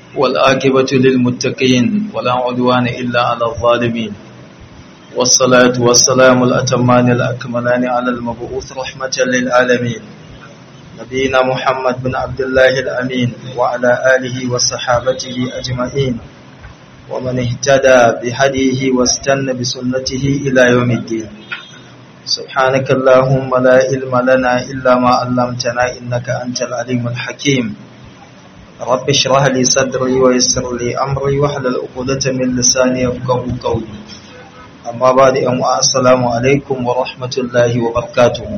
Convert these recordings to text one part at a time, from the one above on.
والآكبة للمتقين ولا عدوان إلا على الظالمين والصلاة والسلام الأتمان الأكملان على المبعوث رحمة للعالمين نبينا محمد بن عبد الله الأمين وعلى آله وصحابته أجمعين ومن اهتدى بهديه واستنى بسنته إلى يوم الدين سبحانك اللهم لا علم لنا إلا ما علمتنا إنك أنت العليم الحكيم رب اشرح لي صدري ويسر لي أمري واحلل عقدة من لساني يفقهوا قولي أما بعد أم السلام عليكم ورحمة الله وبركاته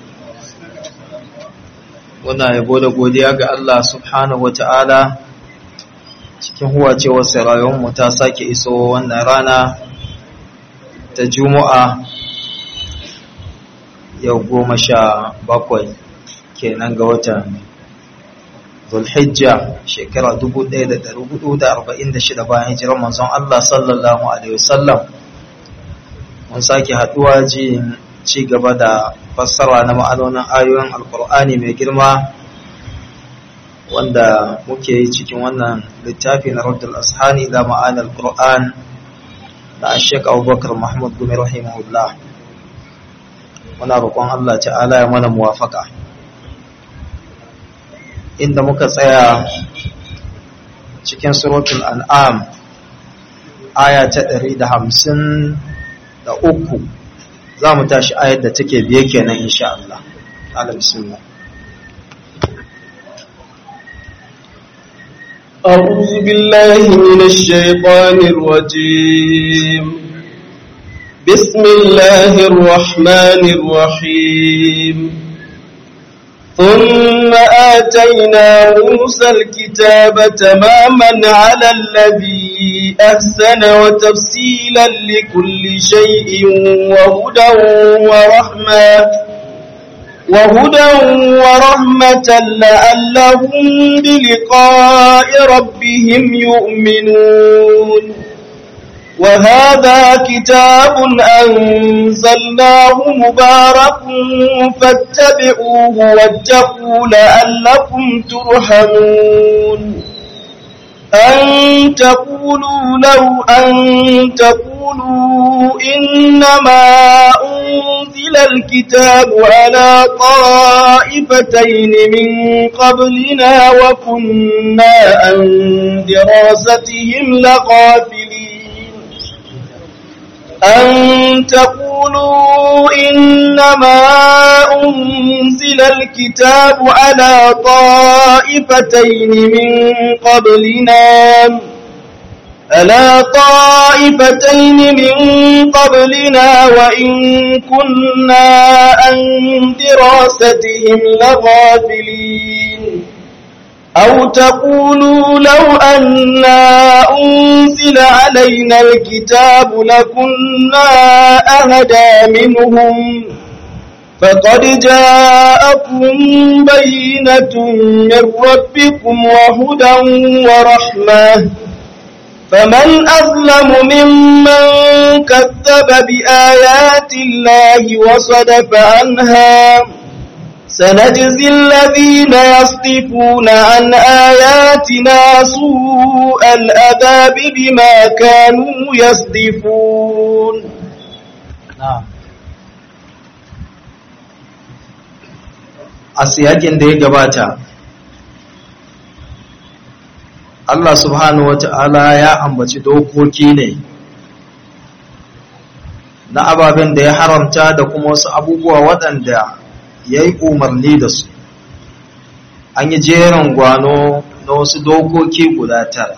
Muna yabo da godiya ga Allah subhanahu wa ta'ala cikin huwacewar rayuwarmu ta sake iso wannan rana ta Juma'a yau goma sha bakwai kenan ga watan Zulhijja shekara 1446 bayan hijirar manzon Allah sallallahu Alaihi wasallam mun sake haduwa ji ci gaba da fassara na ma'anonin ayoyin alkur'ani mai girma wanda muke yi cikin wannan littafi na Raddul Ashani da ma'anar Qur'an da Sheikh Abubakar Mahmud Gumi rahimahullah muna roƙon Allah ta'ala ya mana muwafaka inda muka tsaya cikin suratul an'am aya ta 153 za mu tashi ayar da take biye kenan insha Allah ala bismillah أعوذ بالله من الشيطان الرجيم بسم الله الرحمن الرحيم ثم آتينا موسى الكتاب تماما على الذي أحسن وتفصيلا لكل شيء وهدى ورحمة وهدى ورحمة لعلهم بلقاء ربهم يؤمنون وهذا كتاب أنزلناه مبارك فاتبعوه واتقوا لعلكم ترحمون أن تقولوا لو أن تقولوا إنما أنزل الكتاب على طائفتين من قبلنا وكنا عن دراستهم لغافلين أن تقولوا إنما أنزل الكتاب على طائفتين من قبلنا ألا طائفتين من قبلنا وإن كنا عن دراستهم لغافلين أو تقولوا لو أنا أنزل علينا الكتاب لكنا أهدى منهم فقد جاءكم بينة من ربكم وهدى ورحمة فمن أظلم ممن كذب بآيات الله وصدف عنها سنجزي الذين يصدفون عن آياتنا سوء الأذاب بما كانوا يصدفون na'am a siyakin da ya gabata Allah subhanahu wata'ala ya ambaci dokoki ne na ababen da ya haramta da kuma wasu abubuwa waɗanda ya yi umarni da su an yi jerin gwano na wasu dokoki guda tara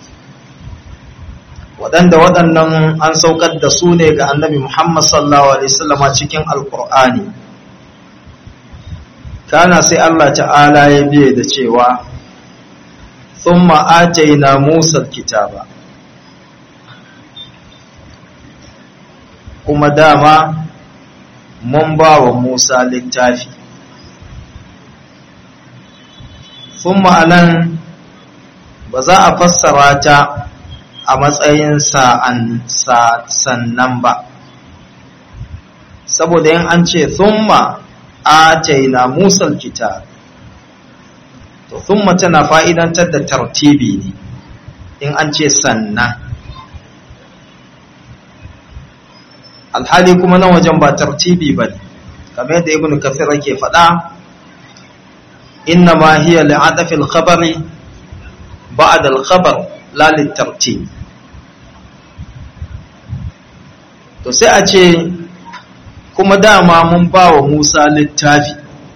waɗanda waɗannan an saukar da su ne ga annabi Muhammad sallallahu Alaihi wasallama cikin alkur'ani kana sai Allah ta'ala ya biye da cewa sun ma'ataina musar kitaba kuma dama mun ba wa Musa littafi sun ma'anan ba za a fassara ta a matsayin sa'an sannan ba saboda yin an ce thumma ataina musal kitab to thumma tana fa'idantar da tartibi ne in an ce sannan alhali kuma nan wajen ba tartibi ba ne kamar yadda ibn kafir ke faɗa inna ma hiya li'adafi al-khabari ba'da al-khabar la litartib to sai a ce kuma dama mun ba wa Musa littafi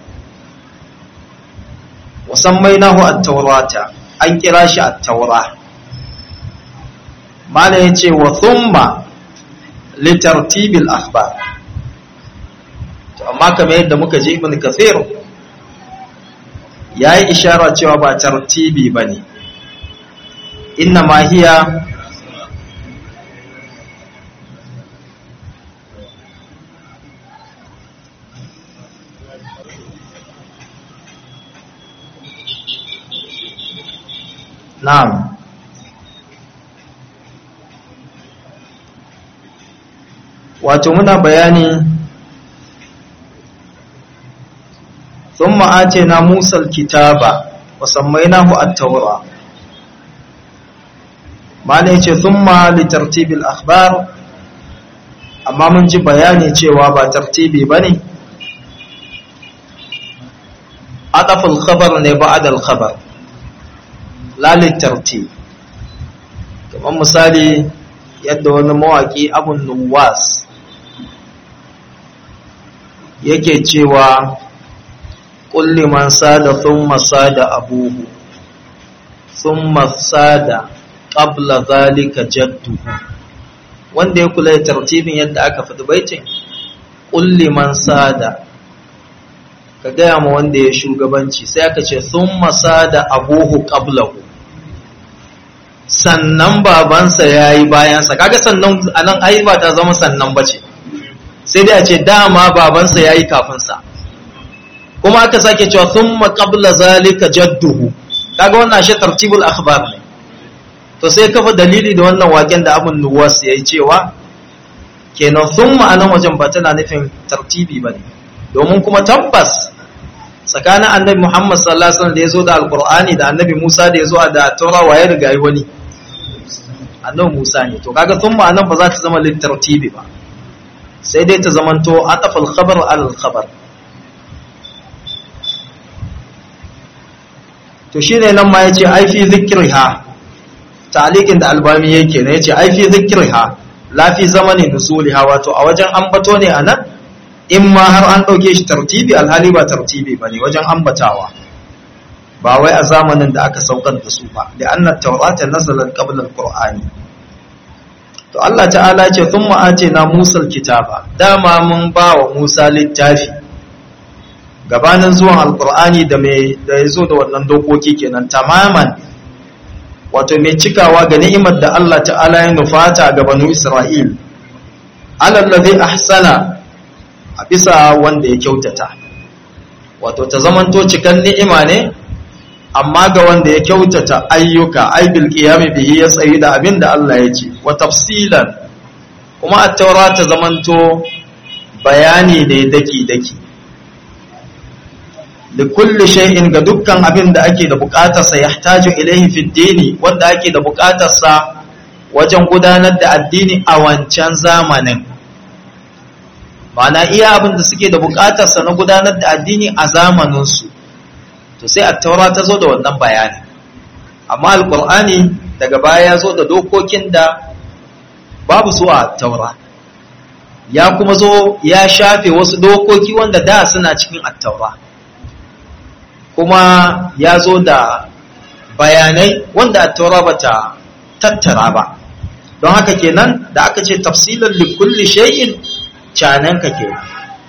wasammainahu at-taurata an kira shi at-taura mala yace wa thumma litartibil akhbar to amma kamar yadda muka ji ibn kathir yayi ishara cewa ba tartibi bane inna ma hiya na'am wato muna bayani ثم آتينا موسى الكتاب وسميناه التوراة ما نيجي ثم لترتيب الأخبار amma mun ji bayani cewa ba tartibi ba ne adaful khabar ne ba'adal khabar lalin tartib kamar misali yadda wani mawaƙi abun nuwas yake cewa kulli man sada thumma sada abuhu thumma sada qabla zalika jadduhu wanda ya kula da tartibin yadda aka faɗi baitin kulli man sada ka gaya ma wanda ya shugabanci sai aka ce thumma sada abuhu qablahu sannan babansa yayi bayansa kaga sannan anan ai ba ta zama sannan bace sai dai a ce dama babansa yayi kafin sa kuma aka sake cewa thumma qabla zalika jadduhu kaga wannan shi tartibul akhbar ne to sai kafa dalili da wannan waken da abun nuwas yayi cewa kenan thumma anan wajen ba tana nufin tartibi bane domin kuma tabbas tsakanin annabi Muhammad sallallahu alaihi wasallam da yazo da alqur'ani da annabi Musa da yazo da taura waye riga yi wani annabi Musa ne to kaga thumma anan ba za ta zama littartibi ba sai dai ta zamanto atafal khabar al khabar to shi ne nan ma ya ce aifi zikirha talikin da albami yake ne ya ce aifi zikirha lafi zamani nusuliha wato a wajen ambato ne a nan in ma har an ɗauke shi tartibi alhali ba tartibi ba ne wajen ambatawa ba wai a zamanin da aka saukar da su ba da annar taurata nazalar ƙablar ƙur'ani to Allah ta'ala ce sun ma'ace na musar kitaba dama mun ba wa musa littafi gabanin zuwan alkur'ani da mai da ya zo da wannan dokoki kenan tamaman wato mai cikawa ga ni'imar da Allah ta'ala ya nufata ga banu Isra'il alallazi ahsana a bisa wanda ya kyautata wato ta zamanto cikan ni'ima ne amma ga wanda ya kyautata ayyuka ai bil qiyami bihi ya tsayi da abin da Allah ya ce wa tafsilan kuma at-taura ta zamanto bayani ne daki daki da kulli shay'in ga dukkan abin da ake da bukatarsa yahtaju ilaihi fi dini wanda ake da bukatarsa wajen gudanar da addini a wancan zamanin ma'ana iya abin da suke da bukatarsa na gudanar da addini a zamaninsu to sai attaura ta zo da wannan bayani amma alkur'ani daga baya ya zo da dokokin da babu su a attaura ya kuma zo ya shafe wasu dokoki wanda da suna cikin attaura kuma ya zo da bayanai wanda attaura ba ta tattara ba don haka kenan da aka ce tafsilin likulli shay'in cananka kenan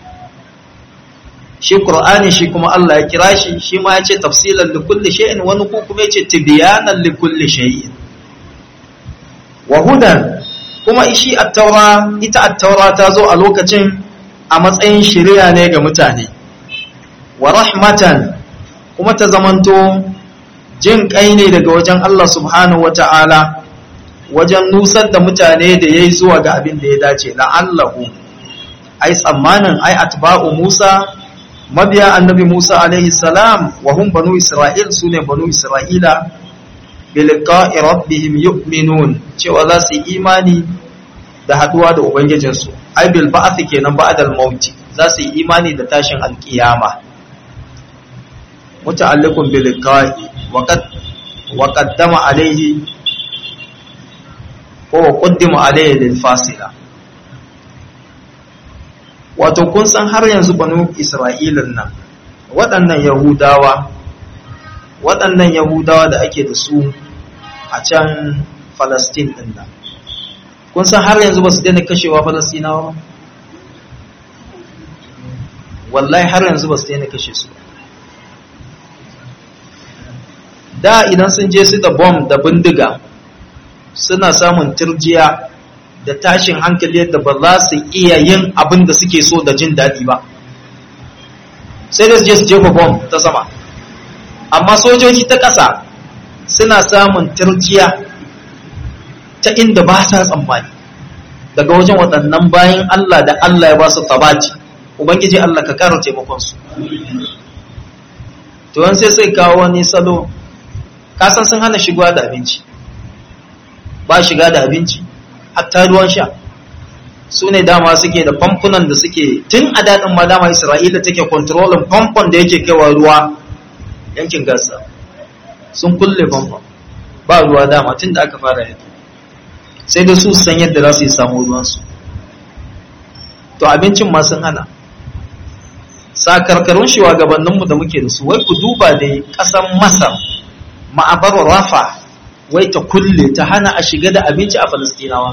shi qur'ani shi kuma Allah ya kira shi shi ma ya ce tafsilan likulli shay'in wani ko kuma ya ce tibyanan likulli shay'in wa hudan kuma shi at-taura ita at-taura ta zo a lokacin a matsayin shari'a ne ga mutane wa rahmatan kuma ta zamanto jin kai ne daga wajen Allah subhanahu wata'ala wajen nusar da mutane da yayi zuwa ga abin da ya dace la'allahu ai tsammanin ai atba'u Musa mabiya annabi Musa alaihi salam wa hum banu Isra'il sune banu Isra'ila biliqa'i rabbihim yu'minun cewa za su yi imani da haduwa da ubangijinsu ai bil ba'th kenan ba'dal maut za su yi imani da tashin alkiyama muta'alliqun biliqa'i wa qad wa qaddama alayhi ko qaddima alayhi lil fasila wato kun san har yanzu banu isra'ilan nan waɗannan yahudawa waɗannan yahudawa da ake da su a can falastin ɗin nan kun san har yanzu ba su daina kashewa falastinawa ba wallahi har yanzu ba su daina kashe su da idan sun je su da bom da bindiga suna samun turjiya da tashin hankali yadda ba za su iya yin abin da suke so da jin daɗi ba sai da su je su jefa bom ta sama amma sojoji ta ƙasa suna samun turjiya ta inda ba sa tsammani daga wajen waɗannan bayan Allah da Allah ya ba su tabaci ubangiji Allah ka ƙara taimakonsu to yan sai sai kawo wani salo kasan sun hana shigowa da abinci ba shiga da abinci hatta ruwan sha su ne dama suke da famfunan da suke tun a daɗin ma dama isra'ila take kontrolin famfon da yake kaiwa ruwa yankin gasa sun kulle famfon ba ruwa dama tun da aka fara yaki sai da su san yadda za su yi samu ruwansu to abincin ma sun hana sakarkarun shugabanninmu da muke da su wai ku duba da ƙasan masar ma'abar rafa wai ta kulle ta hana a shiga da abinci a falastinawa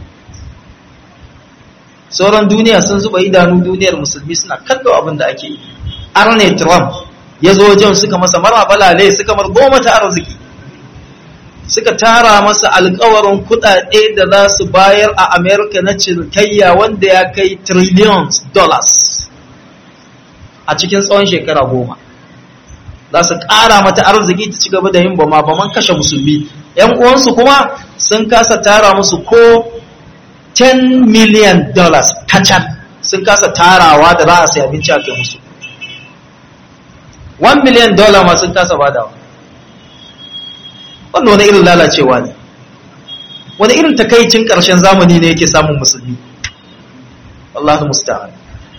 sauran duniya sun zuba idanu duniyar musulmi suna kallo abin da ake yi arne trump ya zo wajen suka masa mara balale suka mar goma ta arziki suka tara masa alkawarin kudade da za su bayar a america na cinikayya wanda ya kai trillions dollars a cikin tsawon shekara goma za su ƙara mata arziki ta ci gaba da yin bama baman kashe musulmi ‘yan uwansu kuma sun kasa tara musu ko 10 million dollars kacal sun kasa tarawa da za a sai abinci a kai musu 1 million dollar ma sun kasa badawa wannan wani irin lalacewa ne wani irin takaicin ƙarshen zamani ne yake samun musulmi Allah musta'an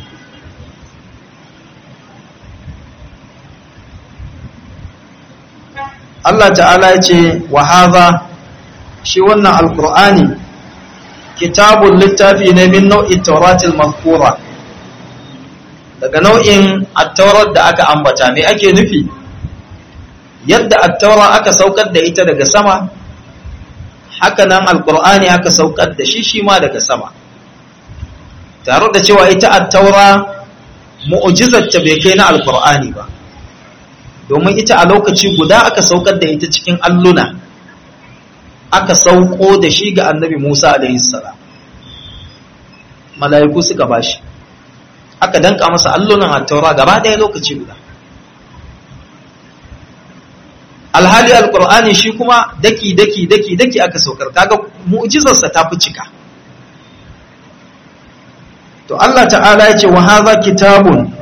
Allah ta'ala ya ce wa haza shi wannan alkur'ani kitabun littafi ne min nau'in tauratil mazkura daga nau'in attaurar da aka ambata me ake nufi yadda attaura aka saukar da ita daga sama haka nan alkur'ani aka saukar da shi shi ma daga sama tare da cewa ita attaura mu'jizarta bai kai na alkur'ani ba domin ita a lokaci guda aka saukar da ita cikin alluna aka sauko da shi ga annabi Musa alaihissalam mala'iku suka bashi aka danka masa allunan attaura gaba ɗaya lokaci guda alhali alkur'ani shi kuma daki daki daki daki aka saukar kaga mu'jizarsa ta fi cika to Allah ta'ala ya ce wa hadha kitabun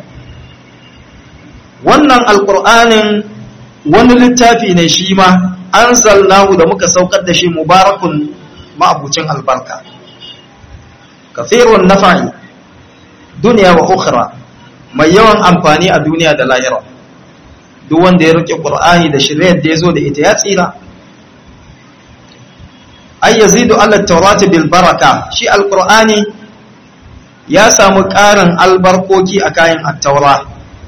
wannan alƙur'anin wani littafi ne shi ma an zalnahu da muka saukar da shi mubarakun ma'abucin albarka kafirun nafa'i duniya wa ukhra mai yawan amfani a duniya da lahira duk wanda ya rike qur'ani da shiryar da yazo da ita ya tsira ay yazidu ala tawrati bil baraka shi alqur'ani ya samu ƙarin albarkoki a kayan at-taura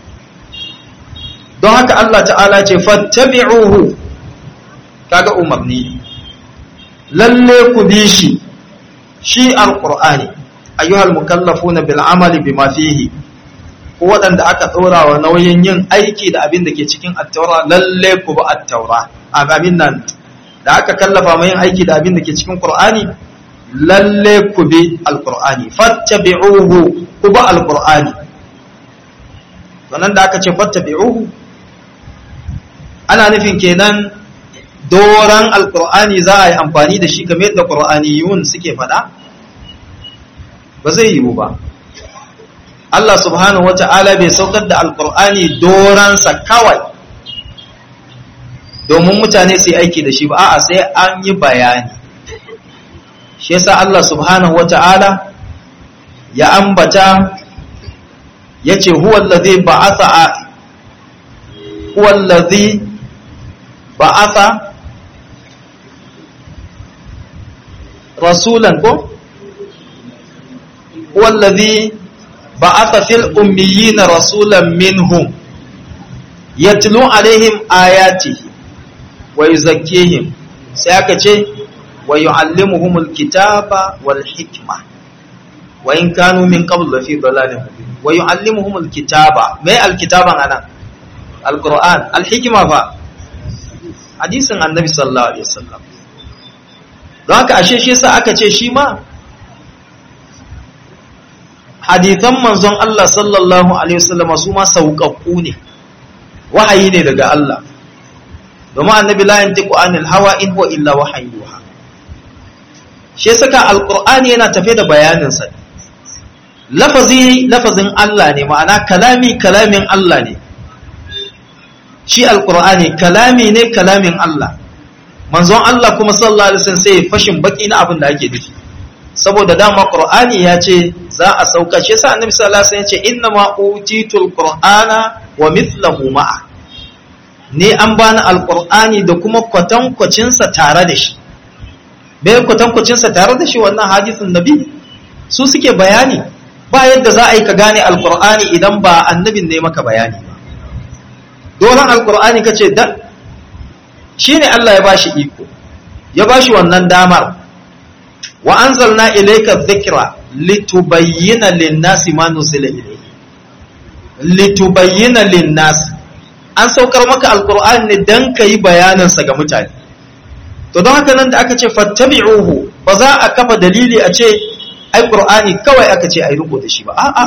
don haka Allah ta'ala ce fattabi'uhu kaga umarni lalle ku bi shi shi alqur'ani ayyuhal mukallafuna bil amali bima fihi ko waɗanda aka ɗora wa nauyin yin aiki da abin da ke cikin attaura lalle ku bi attaura abin nan da aka kallafa mai yin aiki da abin da ke cikin qur'ani lalle ku bi alqur'ani fattabi'uhu ku bi alqur'ani wannan da aka ce fattabi'uhu ana nufin kenan doran alkur'ani za a yi amfani da shi kamar yadda qur'aniyun suke faɗa ba zai yiwu ba Allah subhanahu wata'ala bai saukar da alkur'ani doransa kawai domin mutane su yi aiki da shi ba a'a sai an yi bayani shi yasa Allah subhanahu wata'ala ya ambata yace huwa allazi ba'atha huwa allazi ba'atha rasulan ko huwa allazi ba'atha fil ummiyina rasulan minhum yatlu alaihim ayatihi wa yuzakkihim sai aka ce wa yu'allimuhumul kitaba wal hikma wa in kanu min qabl fi dalalin mubin wa yu'allimuhumul kitaba mai alkitaban anan alquran alhikma fa hadisin annabi sallallahu alaihi wasallam don haka ashe shi yasa aka ce shi ma hadithan manzon Allah sallallahu alaihi wasallam su ma sauƙaƙƙu ne wahayi ne daga Allah domin annabi la yantiqu anil hawa in huwa illa wahayyuha shi saka alqur'ani yana tafe da bayanin sa lafazi lafazin Allah ne ma'ana kalami kalamin Allah ne shi alqur'ani kalami ne kalamin Allah manzon Allah kuma sallallahu alaihi wasallam sai fashin baki na abin da ake nufi saboda dama qur'ani ya ce za a sauka shi yasa annabi sallallahu alaihi wasallam ya ce inna ma utitul qur'ana wa mithluhu ma'a ne an bani alqur'ani da kuma kwatankwacin sa tare da shi bai kwatankwacin sa tare da shi wannan hadisin nabi su suke bayani ba yadda za a yi ka gane alqur'ani idan ba annabin ne maka bayani ba dolan alqur'ani kace da shine Allah ya bashi iko ya bashi wannan damar wa anzalna ilayka dhikra litubayyana lin-nasi ma nuzila ilayhi litubayyana lin-nasi an saukar maka alqur'ani ne dan kai bayanin sa ga mutane to don haka nan da aka ce fattabi'uhu ba za a kafa dalili a ce ai qur'ani kawai aka ce ai riko da shi ba a'a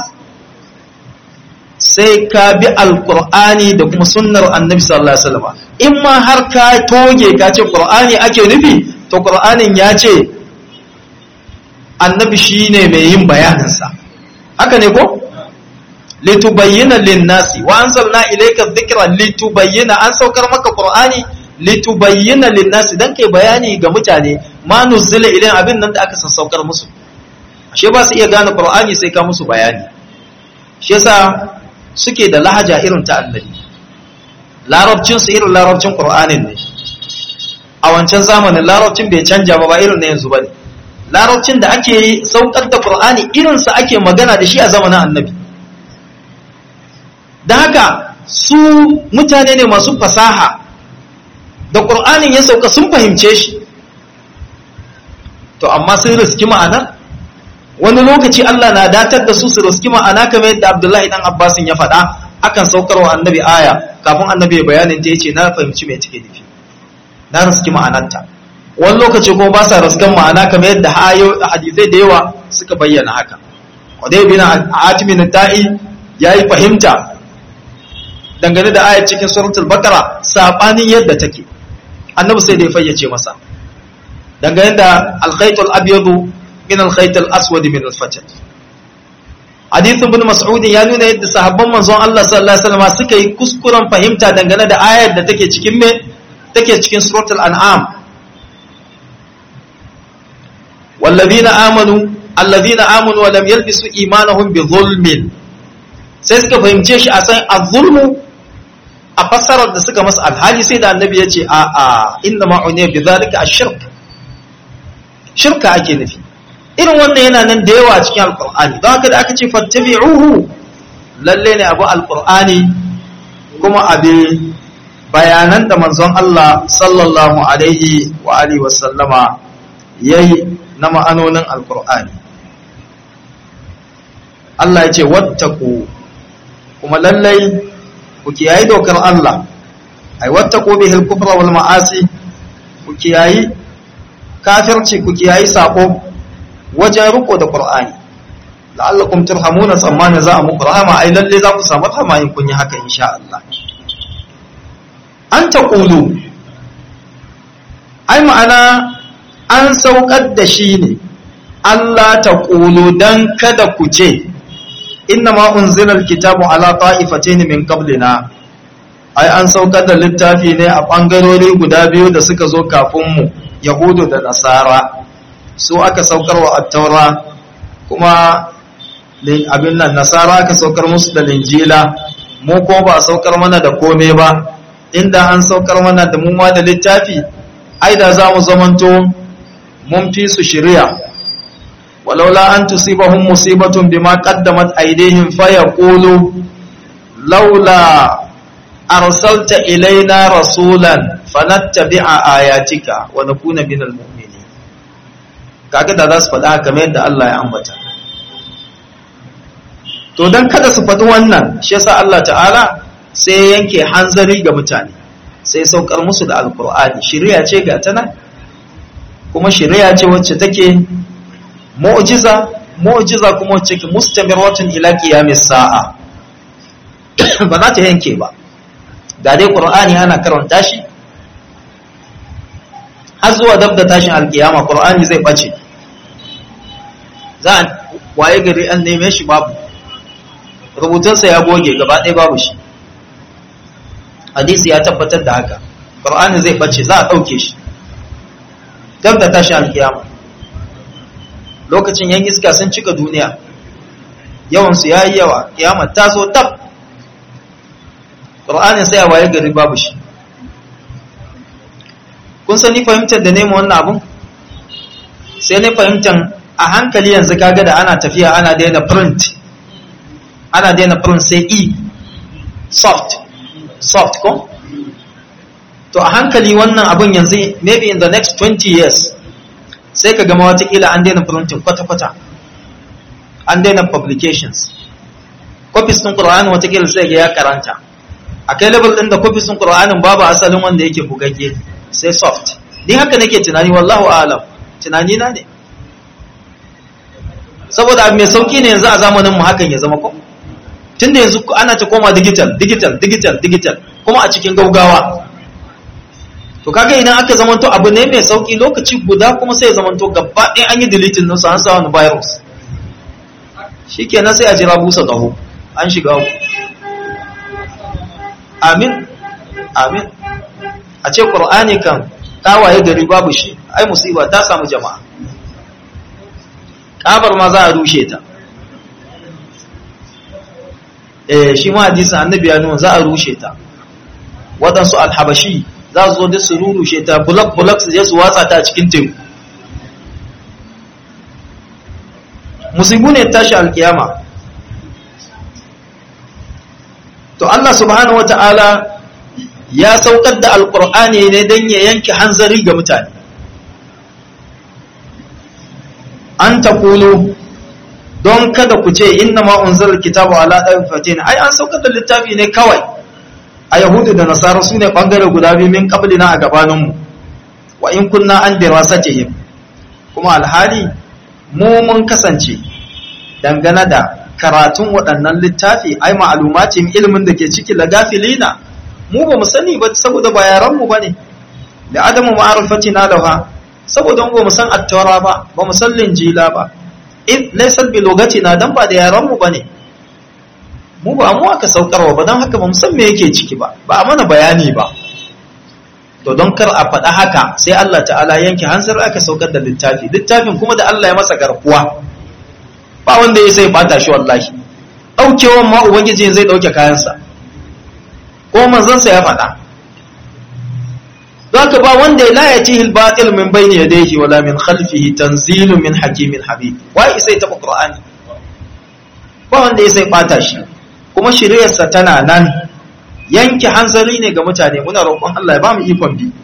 sai ka bi alqur'ani da kuma sunnar annabi sallallahu alaihi wasallam in ma har ka toge ka ce qur'ani ake nufi to qur'anin ya ce annabi shine mai yin bayaninsa haka ne ko litubayyana lin-nasi wa anzalna ilayka dhikra litubayyana an saukar maka qur'ani litubayyana lin-nasi dan kai bayani ga mutane ma nuzila ilayhim abin nan da aka sassaukar musu ashe ba su iya gane qur'ani sai ka musu bayani shi yasa suke da lahaja irin ta annabi larabcin su irin larabcin qur'anin ne a wancan zamanin larabcin bai canja ba ba irin na yanzu bane larabcin da ake yi saukar da qur'ani irin sa ake magana da shi a zamanin annabi da haka su mutane ne masu fasaha da qur'anin ya sauka sun fahimce shi to amma sun riski ma'ana wani lokaci Allah na datar da su su riski ma'ana kamar yadda Abdullahi dan Abbasin ya faɗa akan saukarwa annabi aya kafin annabi ya bayanin ta yace na fahimci me take nufi na riski ma'anarta wani lokaci kuma ba sa riskan ma'ana kamar yadda hadisai da yawa suka bayyana haka Qudayy bin Atim ta'i yayi fahimta dangane da ayat cikin suratul Baqara sabanin yadda take annabi sai da ya fayyace masa dangane da al-khaytul abyadu min al-khayt al-aswad min al-fajr hadithin ibn mas'ud ya nuna yadda sahabban manzon Allah sallallahu alaihi wasallam suka yi kuskuren fahimta dangane da ayar da take cikin me take cikin suratul an'am والذين آمنوا الذين آمنوا ولم يلبسوا إيمانهم بظلم sai suka fahimce shi a san az-zulmu a fassarar da suka masa alhali sai da annabi ya ce a a inna ma'uniya bi zalika ash-shirk shirka ake nufi irin wannan yana nan da yawa cikin alqur'ani don haka da aka ce fattabi'uhu lalle ne abu alqur'ani kuma abi bayanan da manzon Allah sallallahu alaihi wa alihi wa sallama yayi na ma'anonin alqur'ani Allah ya ce wattaku kuma lallai ku kiyayi dokar Allah ai wattaku bihil kufra wal ma'asi ku kiyayi kafirci ku kiyayi sako wajen riko da Qur'ani la'allakum turhamuna tsammani za a muku rahama ai lalle za ku samu rahama in kun yi haka insha Allah an taqulu ai ma'ana an saukar da shi ne Allah taqulu dan kada ku ce inna ma unzila alkitabu ala ta'ifatayn min qablina ai an saukar da littafi ne a ɓangarori guda biyu da suka zo kafinmu yahudu da nasara su aka saukar wa attaura kuma abin nan nasara aka saukar musu da linjila mu ko ba saukar mana da kome ba inda an saukar mana da mu ma da littafi ai da za mu zamanto mun fi su shirya walaula an tusibahum musibatun bima qaddamat aydihim fayaqulu laula arsalta ilaina rasulan fanattabi'a ayatika wa nakuna minal mu'minin kaga da za su faɗa kamar yadda Allah ya ambata to dan kada su faɗi wannan shi yasa Allah ta'ala sai yanke hanzari ga mutane sai saukar musu da alkur'ani shari'a ce ga ta nan kuma shari'a ce wacce take mu'jiza mu'jiza kuma wacce ke mustamiratun ila qiyamis sa'a ba za ta yanke ba ga dai qur'ani ana karanta shi har zuwa dab da tashin alkiyama qur'ani zai bace za a waye gari an neme shi babu rubutunsa ya goge gaba ɗaya babu shi hadisi ya tabbatar da haka qur'ani zai bace za a ɗauke shi dab da tashin alkiyama lokacin yan iska sun cika duniya yawansu ya yi yawa kiyama ta zo tab ƙur'anin sai a waye gari babu shi kun sani fahimtar da nema wannan abun sai ne fahimtar a hankali yanzu kaga da ana tafiya ana daina print ana daina print sai e soft soft ko to a hankali wannan abun yanzu maybe in the next 20 years sai ka gama watakila an daina printing kwata-kwata an daina publications copies ɗin ƙura'ani watakila sai ga ya karanta a kai level ɗin da copies ɗin ƙura'anin babu asalin wanda yake bugagge sai soft din haka nake tunani wallahu alam tunani na ne saboda abu mai sauki ne yanzu a zamanin mu hakan ya zama ko tunda yanzu ana ta koma digital digital digital digital kuma a cikin gaugawa to kaga idan aka zamanto abu ne mai sauki lokaci guda kuma sai ya zamanto gaba ɗaya an yi deleting nusa an sa wani virus shikenan sai a jira busa ƙaho an shiga ku amin amin a ce ƙur'ani kan ƙawaye gari babu shi ai musiba ta samu jama'a ƙabar ma za a rushe ta eh shi ma hadisin annabi ya nuna za a rushe ta waɗansu alhabashi za su zo da su rurushe ta bulak-bulak su je su watsa ta a cikin teku musibu ne tashi alkiyama to Allah subhanahu wata'ala ya saukar da alkur'ani ne don ya yanke hanzari ga mutane an ta kulu don kada ku ce inna ma'unzar kitabu ala ɗan fatin ai an saukar da littafi ne kawai a yahudu da nasara su ne ɓangare guda biyu min ƙablina a gabaninmu wa in kunna an dirasatihim kuma alhali mu mun kasance dangane da karatun waɗannan littafi ai ma'alumacin ilimin da ke ciki la gafilina mu ba mu sani ba saboda ba yaran mu bane da adamu ma'arifatina laha saboda mu ba mu san attaura ba ba mu san linjila ba in laysa bi lugatina dan ba da yaran mu bane mu ba mu aka saukarwa ba don haka ba mu san me yake ciki ba ba a mana bayani ba to don kar a faɗa haka sai Allah ta'ala yanke hansar aka saukar da littafi littafin kuma da Allah ya masa garkuwa ba wanda ya sai bata shi wallahi daukewan ma ubangiji zai dauke kayansa ko manzansa ya faɗa zaka ba wanda la yatihi al-batil min bayni yadayhi wala min khalfihi tanzilun min hakimin habib wai sai ta qur'ani ba wanda ya sai bata shi kuma shiryarsa tana nan yanke hanzari ne ga mutane muna roƙon Allah ya ba mu ikon bi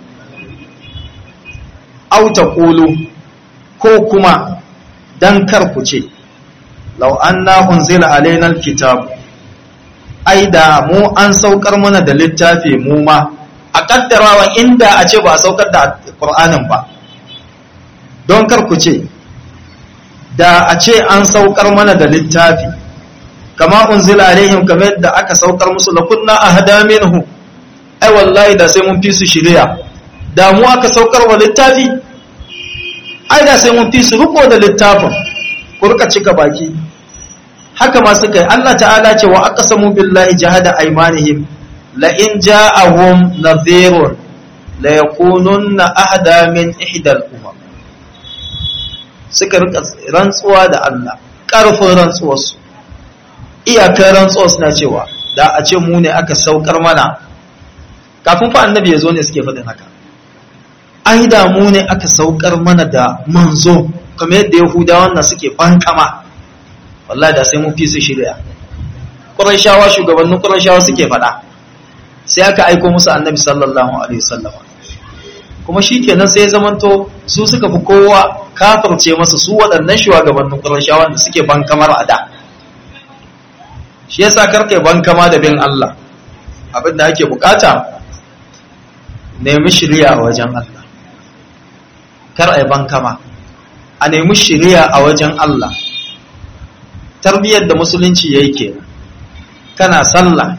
auta kulu ko kuma dan kar ku ce law anna unzila alaina alkitab ai da mu an saukar mana da littafi mu ma a kaddarawa inda a ce ba a saukar da qur'anin ba don kar ku ce da a ce an saukar mana da littafi kama unzila alaihim kamar yadda aka saukar musu la kunna ahda minhu ai wallahi da sai mun fi su shiriya da mu aka saukar wa littafi ai da sai mun fi su riko da littafin ku rika cika baki haka ma suka yi Allah ta'ala ce wa aqsamu billahi jahada aymanihim la in ja'ahum nadhirun la yakununna ahda min ihdal umam suka rika rantsuwa da Allah karfin rantsuwarsu iyakar rantsuwar suna cewa da a ce mu ne aka saukar mana kafin fa annabi ya zo ne suke faɗin haka ai da mu ne aka saukar mana da manzo kamar yadda yahudawan nan suke bankama wallahi da sai mun fi su shirya qurayshawa shugabannin qurayshawa suke faɗa sai aka aiko musu annabi sallallahu alaihi wasallam kuma shikenan sai ya zamanto su suka fi kowa kafirce masa su waɗannan shugabannin qurayshawa da suke bankamar a da shi yasa karka bankama da bin Allah abin da ake bukata nemi shiriya a wajen Allah kar a yi bankama a nemi shiriya a wajen Allah tarbiyyar da musulunci ya yi ke kana sallah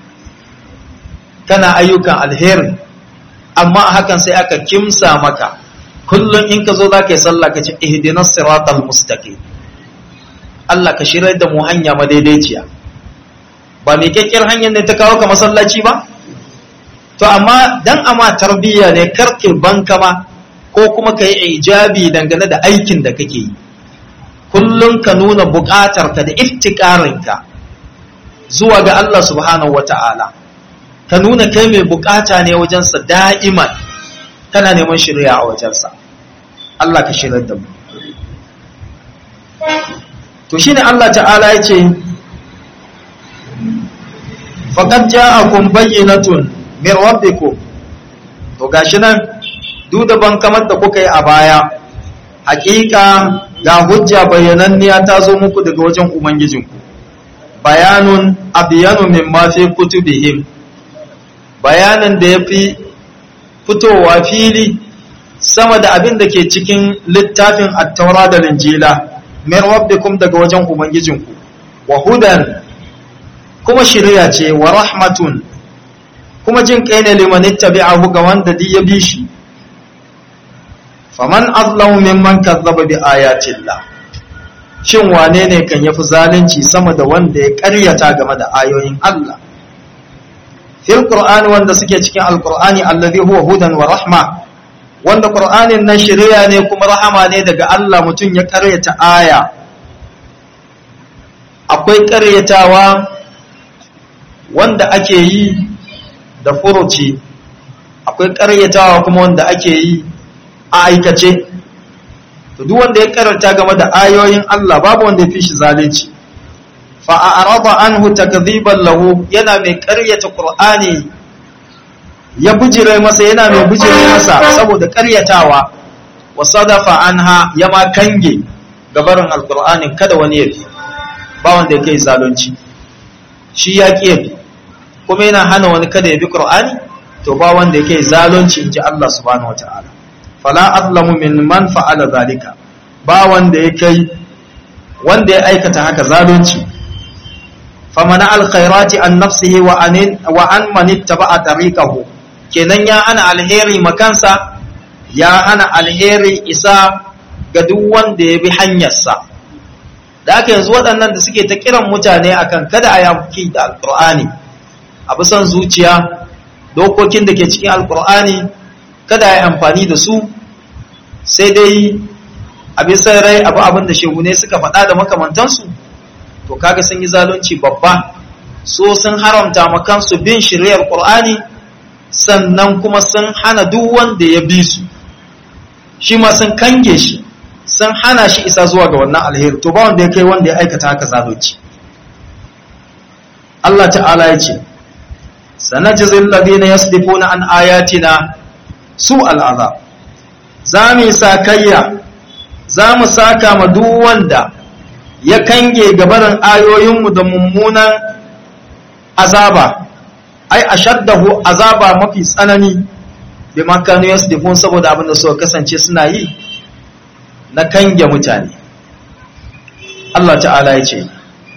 kana ayyukan alheri amma a hakan sai aka kimsa maka kullum in ka zo za ka yi sallah ka ce ihdinas siratal mustaqim Allah ka shirar da mu hanya madaidaiciya ba mai kyakkyar hanyar da ta kawo ka masallaci ba to amma dan ama tarbiyya ne karke bankama ko kuma ka yi ijabi dangane da aikin da kake yi kullum ka nuna buƙatarka da iftikarinka zuwa ga Allah subhanahu wata'ala ka nuna kai mai buƙata ne wajensa da'iman kana neman shirya a wajensa Allah ka shirar da mu to shine Allah ta'ala ya ce faqad ja'akum bayyinatun min rabbikum to gashi nan duk da ban kamar da kuka yi a baya hakika ga hujja bayyananniya ta zo muku daga wajen ubangijinku bayanun abiyanu mimma fi kutubihim bayanin da yafi fitowa fili sama da abin da ke cikin littafin at-taura da linjila min rabbikum daga wajen ubangijinku wa hudan kuma shiriya ce wa rahmatun kuma jin kai ne liman ittabi'ahu ga wanda duk ya bi shi faman azlamu mimman kazzaba bi ayatillah shin wane ne kan yafi zalunci sama da wanda ya ƙaryata game da ayoyin Allah fil qur'ani wanda suke cikin alqur'ani allazi huwa hudan wa rahma wanda qur'anin nan shiriya ne kuma rahama ne daga Allah mutum ya ƙaryata aya akwai ƙaryatawa wanda ake yi da furuci akwai ƙaryatawa kuma wanda ake yi a aikace to duk wanda ya karanta game da ayoyin Allah babu wanda ya fi shi zalunci fa a'rada anhu takdhiban lahu yana mai ƙaryata Qur'ani ya bujire masa yana mai bujire masa saboda ƙaryatawa wa sadafa anha ya ma kange gabarin alqur'ani kada wani ya bi ba wanda ya kai zalunci shi ya ƙi kuma yana hana wani kada ya bi Qur'ani to ba wanda ya kai zalunci inji Allah subhanahu wataala fala azlamu min man fa'ala zalika ba wanda ya kai wanda ya aikata haka zalunci famana alkhairati an nafsihi wa an wa an man ittaba'a tariqahu kenan ya ana alheri makansa ya ana alheri isa ga duk wanda ya bi hanyarsa da aka yanzu waɗannan da suke ta kiran mutane akan kada a yamki da alqur'ani a bisan zuciya dokokin da ke cikin alqur'ani kada ya amfani da su sai dai a bisa rai abu abin da shehune suka faɗa da makamantansu to kaga sun yi zalunci babba so sun haramta makansu bin shiryar ƙur'ani sannan kuma sun hana duk wanda ya bi su shi ma sun kange shi sun hana shi isa zuwa ga wannan alheri to ba wanda ya kai wanda ya aikata haka zalunci Allah ta'ala ya ce sanajizil ladina yasdifuna an ayatina su al'azab za mu sakayya za mu saka ma duk wanda ya kange gabarin ayoyinmu da mummunan azaba ai ashaddahu azaba mafi tsanani bi makanu yasdifun saboda abin da suka kasance suna yi na kange mutane Allah ta'ala ya ce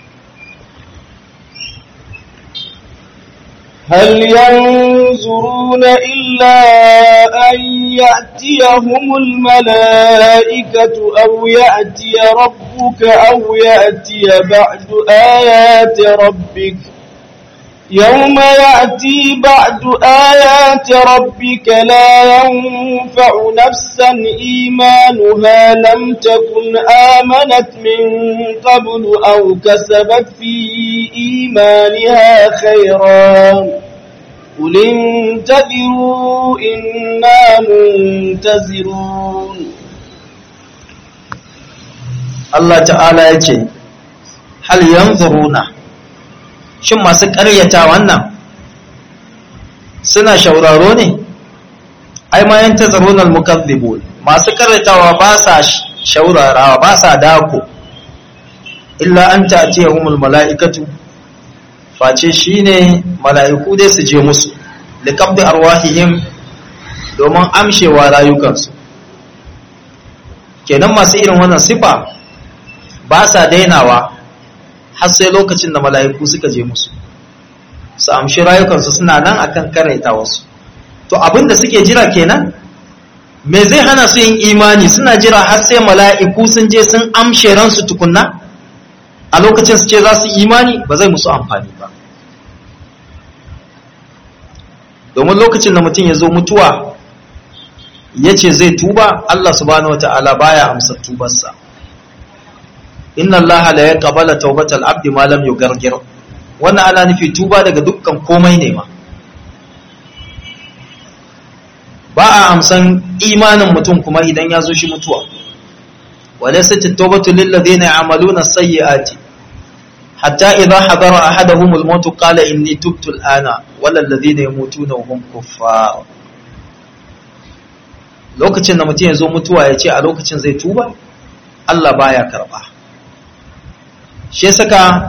هل ينظرون إلا أن يأتيهم الملائكة أو يأتي ربك أو يأتي بعد آيات ربك يوم يأتي بعد آيات ربك لا ينفع نفسا إيمانها لم تكن آمنت من قبل أو كسبت في إيمانها خيرا قل انتظروا إنا منتظرون Allah ta'ala ya ce hal yanzuruna shin masu ƙaryata wannan suna shauraro ne ai ma yantazuruna al-mukaththibun masu ƙaryatawa ba sa shaurarawa ba sa dako illa an ta'tiyahumul mala'ikatu face shine mala'iku dai su je musu liqabdi arwahihim domin amshewa rayukansu kenan masu irin wannan sifa ba sa dainawa har sai lokacin da mala'iku suka je musu su amshi rayukansu suna nan akan karaita wasu to abinda suke jira kenan me zai hana su yin imani suna jira har sai mala'iku sun je sun amshe ransu tukunna a lokacin su ce za su imani ba zai musu amfani ba domin lokacin da mutum ya zo mutuwa ya ce zai tuba Allah subhanahu wa ta'ala baya amsa tubarsa inna allaha la yaqbalu tawbatal abdi ma lam yugargir wannan ana nufi tuba daga dukkan komai ne ma ba a amsan imanin mutum kuma idan ya zo shi mutuwa walaysat at-tawbatu lil ladina ya'maluna as-sayyi'ati hatta idha hadara ahaduhum al-maut qala inni tubtu al-ana wal ladina yamutuna hum kuffar lokacin da mutum ya zo mutuwa ya ce a lokacin zai tuba Allah baya karba shi saka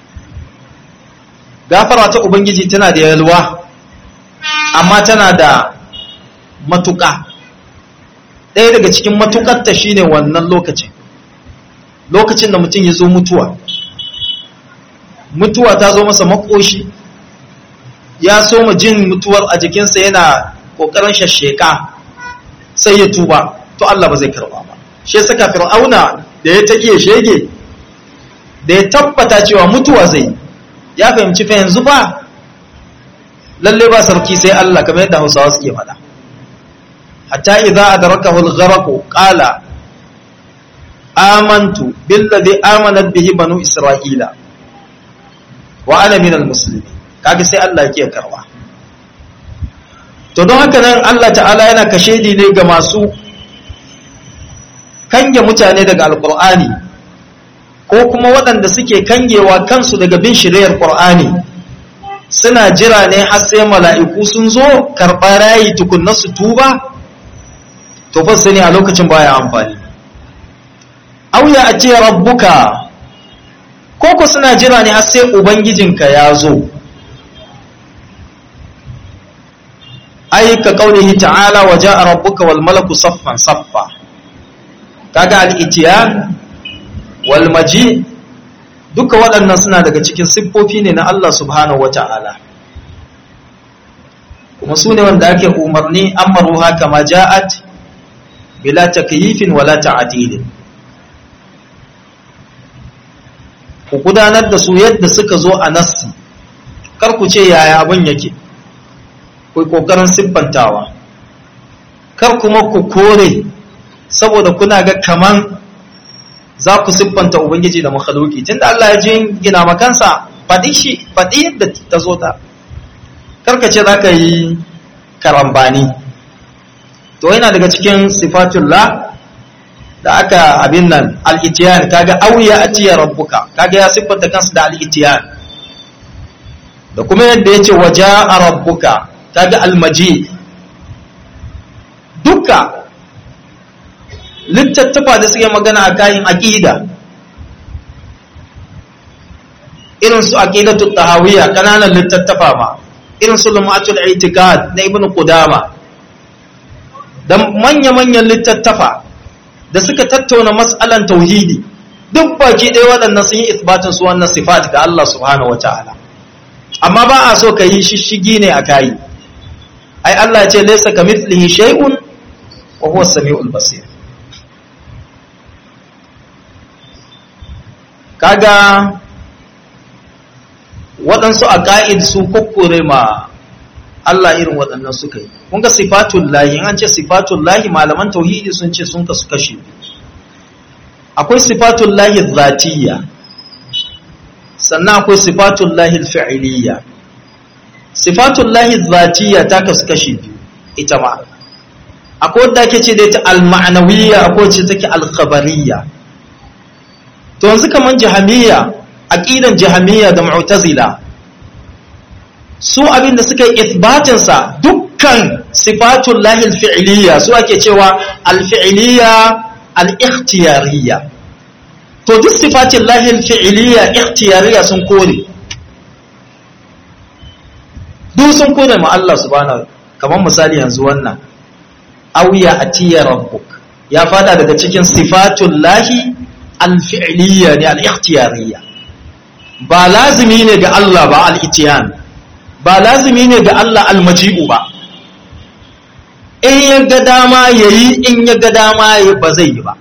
gafara ta ubangiji tana da yalwa amma tana da matuƙa ɗaya daga cikin matuƙarta shine wannan lokacin lokacin da mutum ya zo mutuwa mutuwa ta zo masa makoshi ya so ma jin mutuwar a jikinsa yana ƙoƙarin shasheka sai ya tuba to Allah ba zai karba ba shi saka fir'auna da ya take shege da ya tabbata cewa mutuwa zai ya fahimci fa yanzu ba lalle ba sarki sai Allah kamar yadda Hausawa suke faɗa hatta idza adrakahu al-gharq qala amantu billadhi amanat bihi banu isra'ila wa ana minal muslimin kaga sai Allah yake karba to don haka nan Allah ta'ala yana kashedi ne ga masu kange mutane daga alqur'ani ko kuma waɗanda suke kangewa kansu daga bin shiriyar qur'ani suna jira ne har sai mala'iku sun zo karɓa rayi tukunna su tuba to fa sani a lokacin baya amfani auya a ce rabbuka ko ku suna jira ne har sai ubangijinka ya zo ai ka kaulihi ta'ala wa ja'a rabbuka wal malaku saffan saffa kaga al-itiyan wal maji duka waɗannan suna daga cikin siffofi ne na Allah subhanahu wata'ala kuma su ne wanda ake umarni amaruha kama ja'at bila takyifin wala ta'dilin ku gudanar da su yadda suka zo a nassi kar ku ce yaya abin yake ku kokarin siffantawa kar kuma ku kore saboda kuna ga kaman za ku siffanta ubangiji da makhluki tunda Allah ya ji gina makansa faɗi shi faɗi yadda ta zo ta karka ce za ka yi karambani to yana daga cikin sifatullah da aka abin nan al'itiyan kaga auya a tiya rabbuka kaga ya siffanta kansu da al'itiyan da kuma yadda ya ce waje a rabbuka kaga almaji duka littattafa da suke magana a kayan aƙida irin su aƙidatu tahawiyya kananan littattafa ma irin su lumatul itikad na ibn qudama da manya-manyan littattafa da suka tattauna mas'alan tauhidi duk baki ɗaya waɗannan sun yi isbatin su wannan sifat ga Allah subhanahu wata'ala amma ba a so ka yi shishigi ne a kayi ai Allah ce laysa kamithlihi shay'un wa huwa as-sami'ul basir kaga waɗansu a ƙa'id su kukkure ma Allah irin waɗannan suka yi kun ga sifatun lahi an ce sifatun lahi malaman tauhidi sun ce sun kasu kashe akwai sifatun lahi zatiyya sannan akwai sifatun lahi fi'iliyya sifatun lahi zatiyya ta kasu kashe biyu ita ma akwai wadda ake ce da ita al-ma'anawiyya akwai ce take al-khabariyya to yanzu kaman jahamiyya aqidan jahamiyya da mu'tazila su abinda suka yi ithbatin sa dukkan sifatul lahi al-fi'liyya su ake cewa al-fi'liyya al-ikhtiyariyya to duk sifatul lahi al-fi'liyya ikhtiyariyya sun kore duk sun kore ma Allah subhanahu kaman misali yanzu wannan awiya atiya rabbuk ya fada daga cikin sifatul lahi al-fi'liyya ne al-ikhtiyariyya ba lazimi ne ga Allah ba al-itiyan ba lazimi ne ga Allah al-maji'u ba in ya ga dama yayi in ya ga dama yayi ba zai yi ba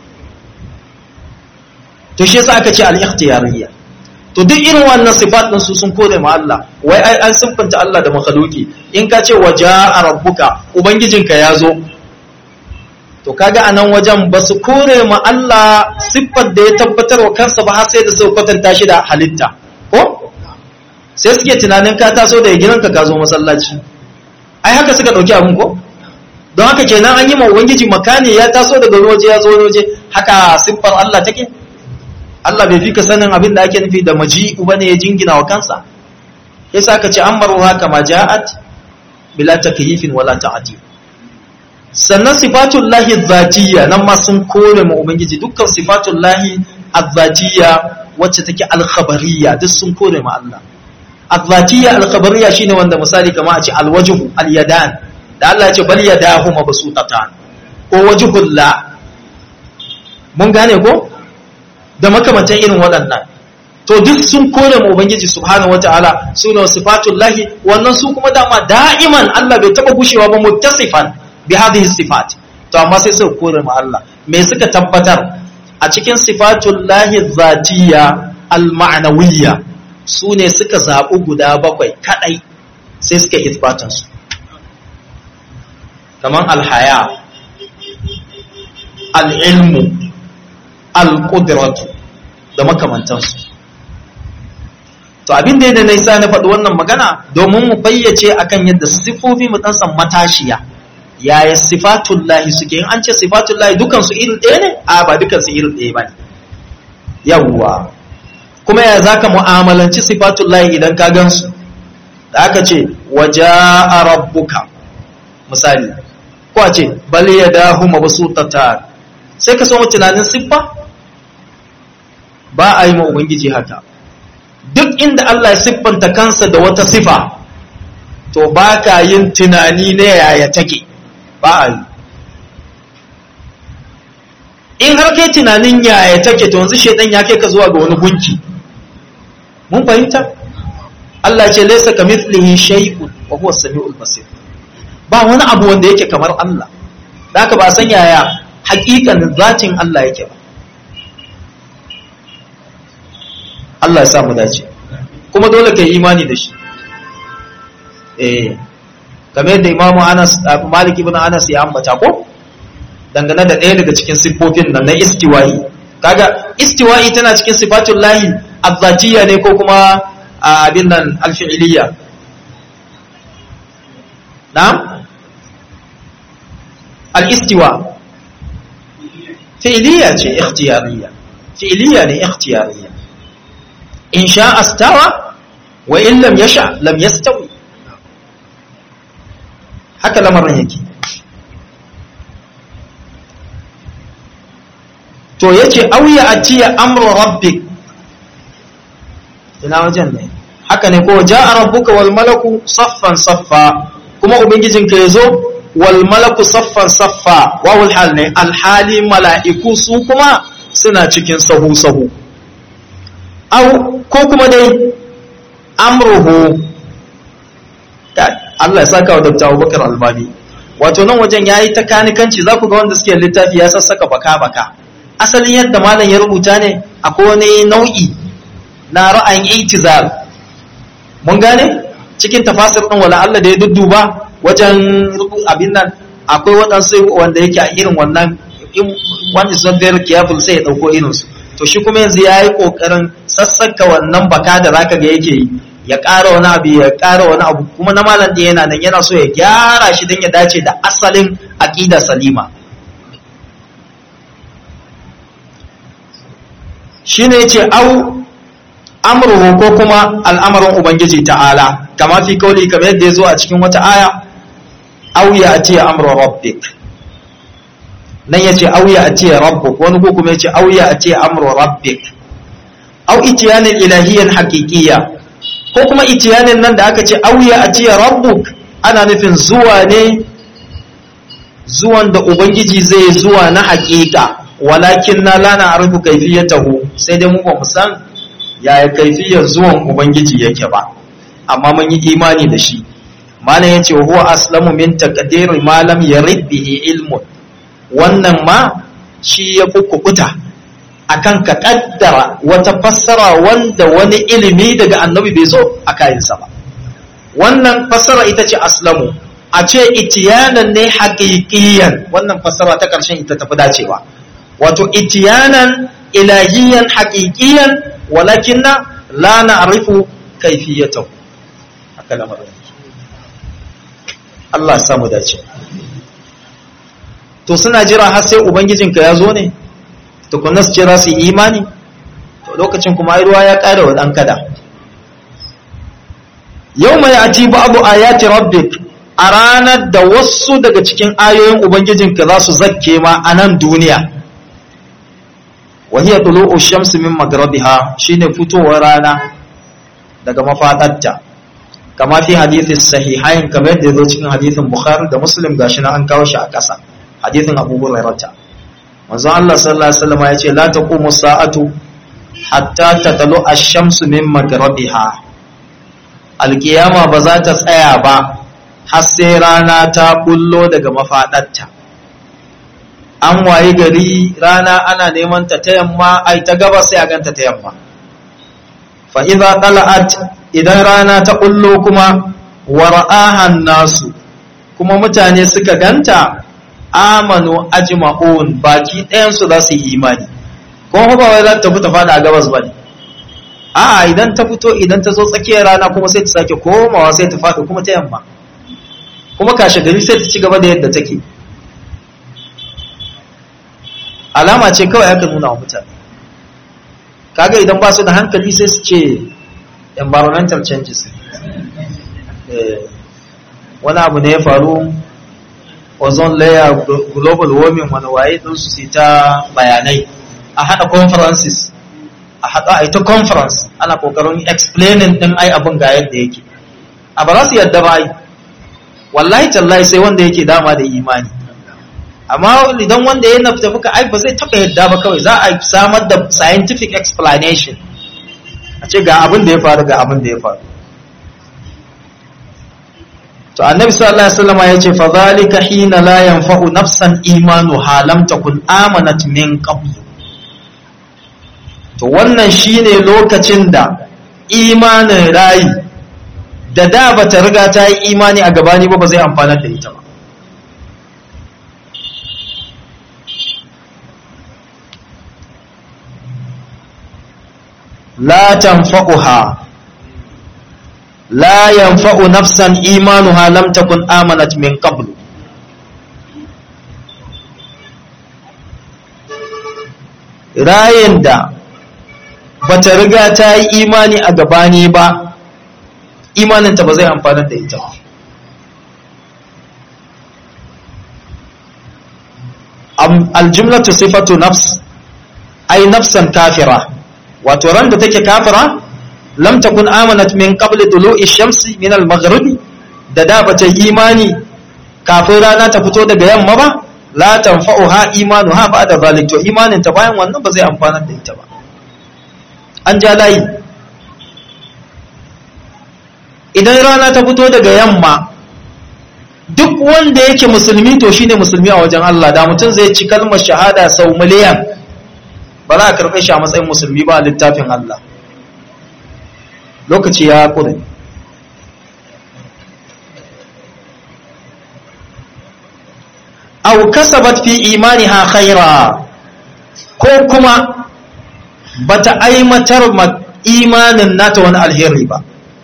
to shi yasa aka ce al-ikhtiyariyya to duk irin wannan sifat din su sun kore ma Allah wai ai an siffanta Allah da makhluki in ka ce waja'a rabbuka ubangijinka ya zo to kaga anan wajen ba su kore ma Allah siffar da ya tabbatar wa kansa ba har sai da suka kwatanta shi da halitta ko sai suke tunanin ka taso da gidanka ka zo masallaci ai haka suka dauki abun ko don haka kenan an yi ma ubangiji makani ya taso daga waje ya zo waje haka siffar Allah take Allah bai fi ka sanin abin da ake nufi da maji'u bane ya jingina wa kansa yasa aka ce amaru haka ma ja'at bila takyifin wala ta'dil sannan sifatun lahi zatiyya nan ma sun kore ma ubangiji dukkan sifatun lahi azzatiyya wacce take alkhabariyya duk sun kore ma Allah azzatiyya alkhabariyya shine wanda misali kamar a ce alwajhu alyadan da Allah ya ce bal yadahu mabsutatan ko wajhul la mun gane ko da makamantan irin waɗannan to duk sun kore ma ubangiji subhanahu wataala sune sifatun lahi wannan su kuma dama da'iman Allah bai taba gushewa ba muttasifan bi hadhihi sifat to amma sai suka kore ma Allah me suka tabbatar a cikin sifatul lahi zatiyya al ma'nawiyya su ne suka zaɓi guda bakwai kadai sai suka isbatan su kaman al haya al ilmu al qudratu da makamantansu to abin da na isa na faɗi wannan magana domin mu bayyace akan yadda sifofi mu dan san matashiya yaya sifatullahi suke in an ce sifatullahi dukansu iri ɗaya ne a ba dukansu iri ɗaya ba ne yawwa kuma ya za ka mu'amalanci sifatullahi idan ka gansu da aka ce waje a rabbuka misali ko a ce bal ya dahu mabasutata sai ka so tunanin siffa ba a yi ma ubangiji haka duk inda Allah ya siffanta kansa da wata sifa to ba ka yin tunani na yaya take ba a yi in har kai tunanin yaya take to yanzu shaidan ya kai ka zuwa ga wani gunki mun fahimta Allah ce laysa kamithlihi shay'un wa huwa as-sami'ul basir ba wani abu wanda yake kamar Allah da haka ba san yaya haƙiƙanin zatin Allah yake ba Allah ya sa mu dace kuma dole kai imani da shi eh kamar yadda imamu anas malik ibn anas ya ambata ko dangane da ɗaya daga cikin siffofin nan na istiwa'i kaga istiwa'i tana cikin sifatul lahi azzatiyya ne ko kuma abin nan alfi'iliyya na'am al-istiwa fi'iliyya ce ikhtiyariyya fi'iliyya ne ikhtiyariyya in sha astawa wa in lam yasha lam yastawi haka lamarin yake to yace auya atiya amru rabbik ina wajen ne haka ne ko jaa rabbuka wal malaku saffan saffa kuma ubangijinka yazo wal malaku saffan saffa wawul hal ne al hali mala'iku su kuma suna cikin sahu sahu au ko kuma dai amruhu Allah ya saka wa Dr. Abubakar Albani wato nan wajen yayi ta kanikanci za ku ga wanda suke littafi ya sassaka baka baka asalin yadda malam ya rubuta ne akwai wani nau'i na ra'ayin itizal mun gane cikin tafasir ɗin wala Allah da ya dudduba wajen abin nan akwai waɗansu wanda yake a irin wannan one is not very careful sai ya ɗauko irinsu to shi kuma yanzu ya yi ƙoƙarin sassaka wannan baka da zaka ga yake yi ya ƙara wani abu ya ƙara wani abu kuma na malam ɗin yana nan yana so ya gyara shi don ya dace da asalin aƙida salima shi ne ce au amruhu ko kuma al'amarin ubangiji ta'ala kama fi kauli kamar yadda ya zo a cikin wata aya au ya ati amru rabbik nan ya ce au ya ati rabbuk wani ko kuma ya ce au ya ati amru rabbik au itiyanin ilahiyan haqiqiyya ko kuma itiyanin nan da aka ce au ya ati rabbuk ana nufin zuwa ne zuwan da ubangiji zai zuwa na haƙiƙa walakin na lana arfu kaifiyatahu sai dai mu ba mu san yaya kaifiyar zuwan ubangiji yake ba amma mun yi imani da shi malam yace huwa aslamu min taqdiri ma lam yarid bihi ilmun wannan ma shi ya kukuta akan ka kaddara wata fassara wanda wani ilimi daga annabi bai zo a kayansa ba wannan fassara ita ce aslamu a ce itiyanan ne haƙiƙiyan wannan fassara ta ƙarshen ita tafi dacewa wato itiyanan ilahiyan haƙiƙiyan walakin na la na'rifu kayfiyatahu haka lamarin Allah samu dace to suna jira har sai ubangijinka ya zo ne tukunna su jira su imani to lokacin kuma ai ruwa ya ƙara wa ɗan kada yau mai ati babu ayati rabbik a ranar da wasu daga cikin ayoyin ubangijinka za su zakke ma a nan duniya وهي طلوع الشمس من مغربها شين فتوى رانا daga mafadarta kama fi hadithin sahihain kamar yadda zo cikin hadithin bukhari da muslim gashi na an kawo shi a ƙasa hadithin abu hurairah manzo Allah sallallahu alaihi wasallam ya ce la taqumu sa'atu hatta tatalu ash-shamsu min maghribiha alkiyama ba za ta tsaya ba har sai rana ta bullo daga mafadarta an waye gari rana ana neman ta ta yamma ai ta gaba sai a ganta ta yamma fa idza tala'at idan rana ta kullo kuma wara'ahan nasu kuma mutane suka ganta amanu ajma'un baki ɗayan su za su yi imani ko ba wai za ta fita fada a gabas bane a idan ta fito idan ta zo tsakiyar rana kuma sai ta sake komawa sai ta faɗi kuma ta yamma kuma kashe gari sai ta ci gaba da yadda take alama ce kawai aka nuna wa mutane kaga idan ba su da hankali sai su ce environmental changes wani abu ne ya faru ozone layer global warming wani waye din su ta bayanai a hada conferences a hada a ita conference ana kokarin explaining din ai abin ga yadda yake a ba za su yadda ba ai wallahi tallahi sai wanda yake dama da imani amma idan wanda ya nafta fuka ai ba zai taba yadda ba kawai za a samar da scientific explanation a ce ga abin da ya faru ga abin da ya faru to annabi sallallahu alaihi wasallam ya ce fa zalika hina la yanfa'u nafsan imanuha lam takun amanat min qabl to wannan shine lokacin da imanin rayi da da bata riga ta yi imani a gabani ba ba zai amfana da ita ba لا تنفعها لا ينفع نفسا إيمانها لم تكن آمنت من قبل rayin da bata riga ta yi imani a gabani ba imaninta ba zai amfana da ita ba aljumlatu sifatu nafs ai nafsan kafira wato ran da take kafira lam takun amanat min qabl tulu'i shamsi min al-maghribi da da bata imani kafin rana ta fito daga yamma ba la tanfa'uha imanuha ba'da zalik to imanin ta bayan wannan ba zai amfana da ita ba an ja layi idan rana ta fito daga yamma duk wanda yake musulmi to shine musulmi a wajen Allah da mutum zai ci kalmar shahada sau miliyan ba za a karɓe shi a matsayin musulmi ba a littafin Allah lokaci ya ƙure aw kasabat fi imaniha khaira ko kuma bata aimatar imanin nata wani alheri ba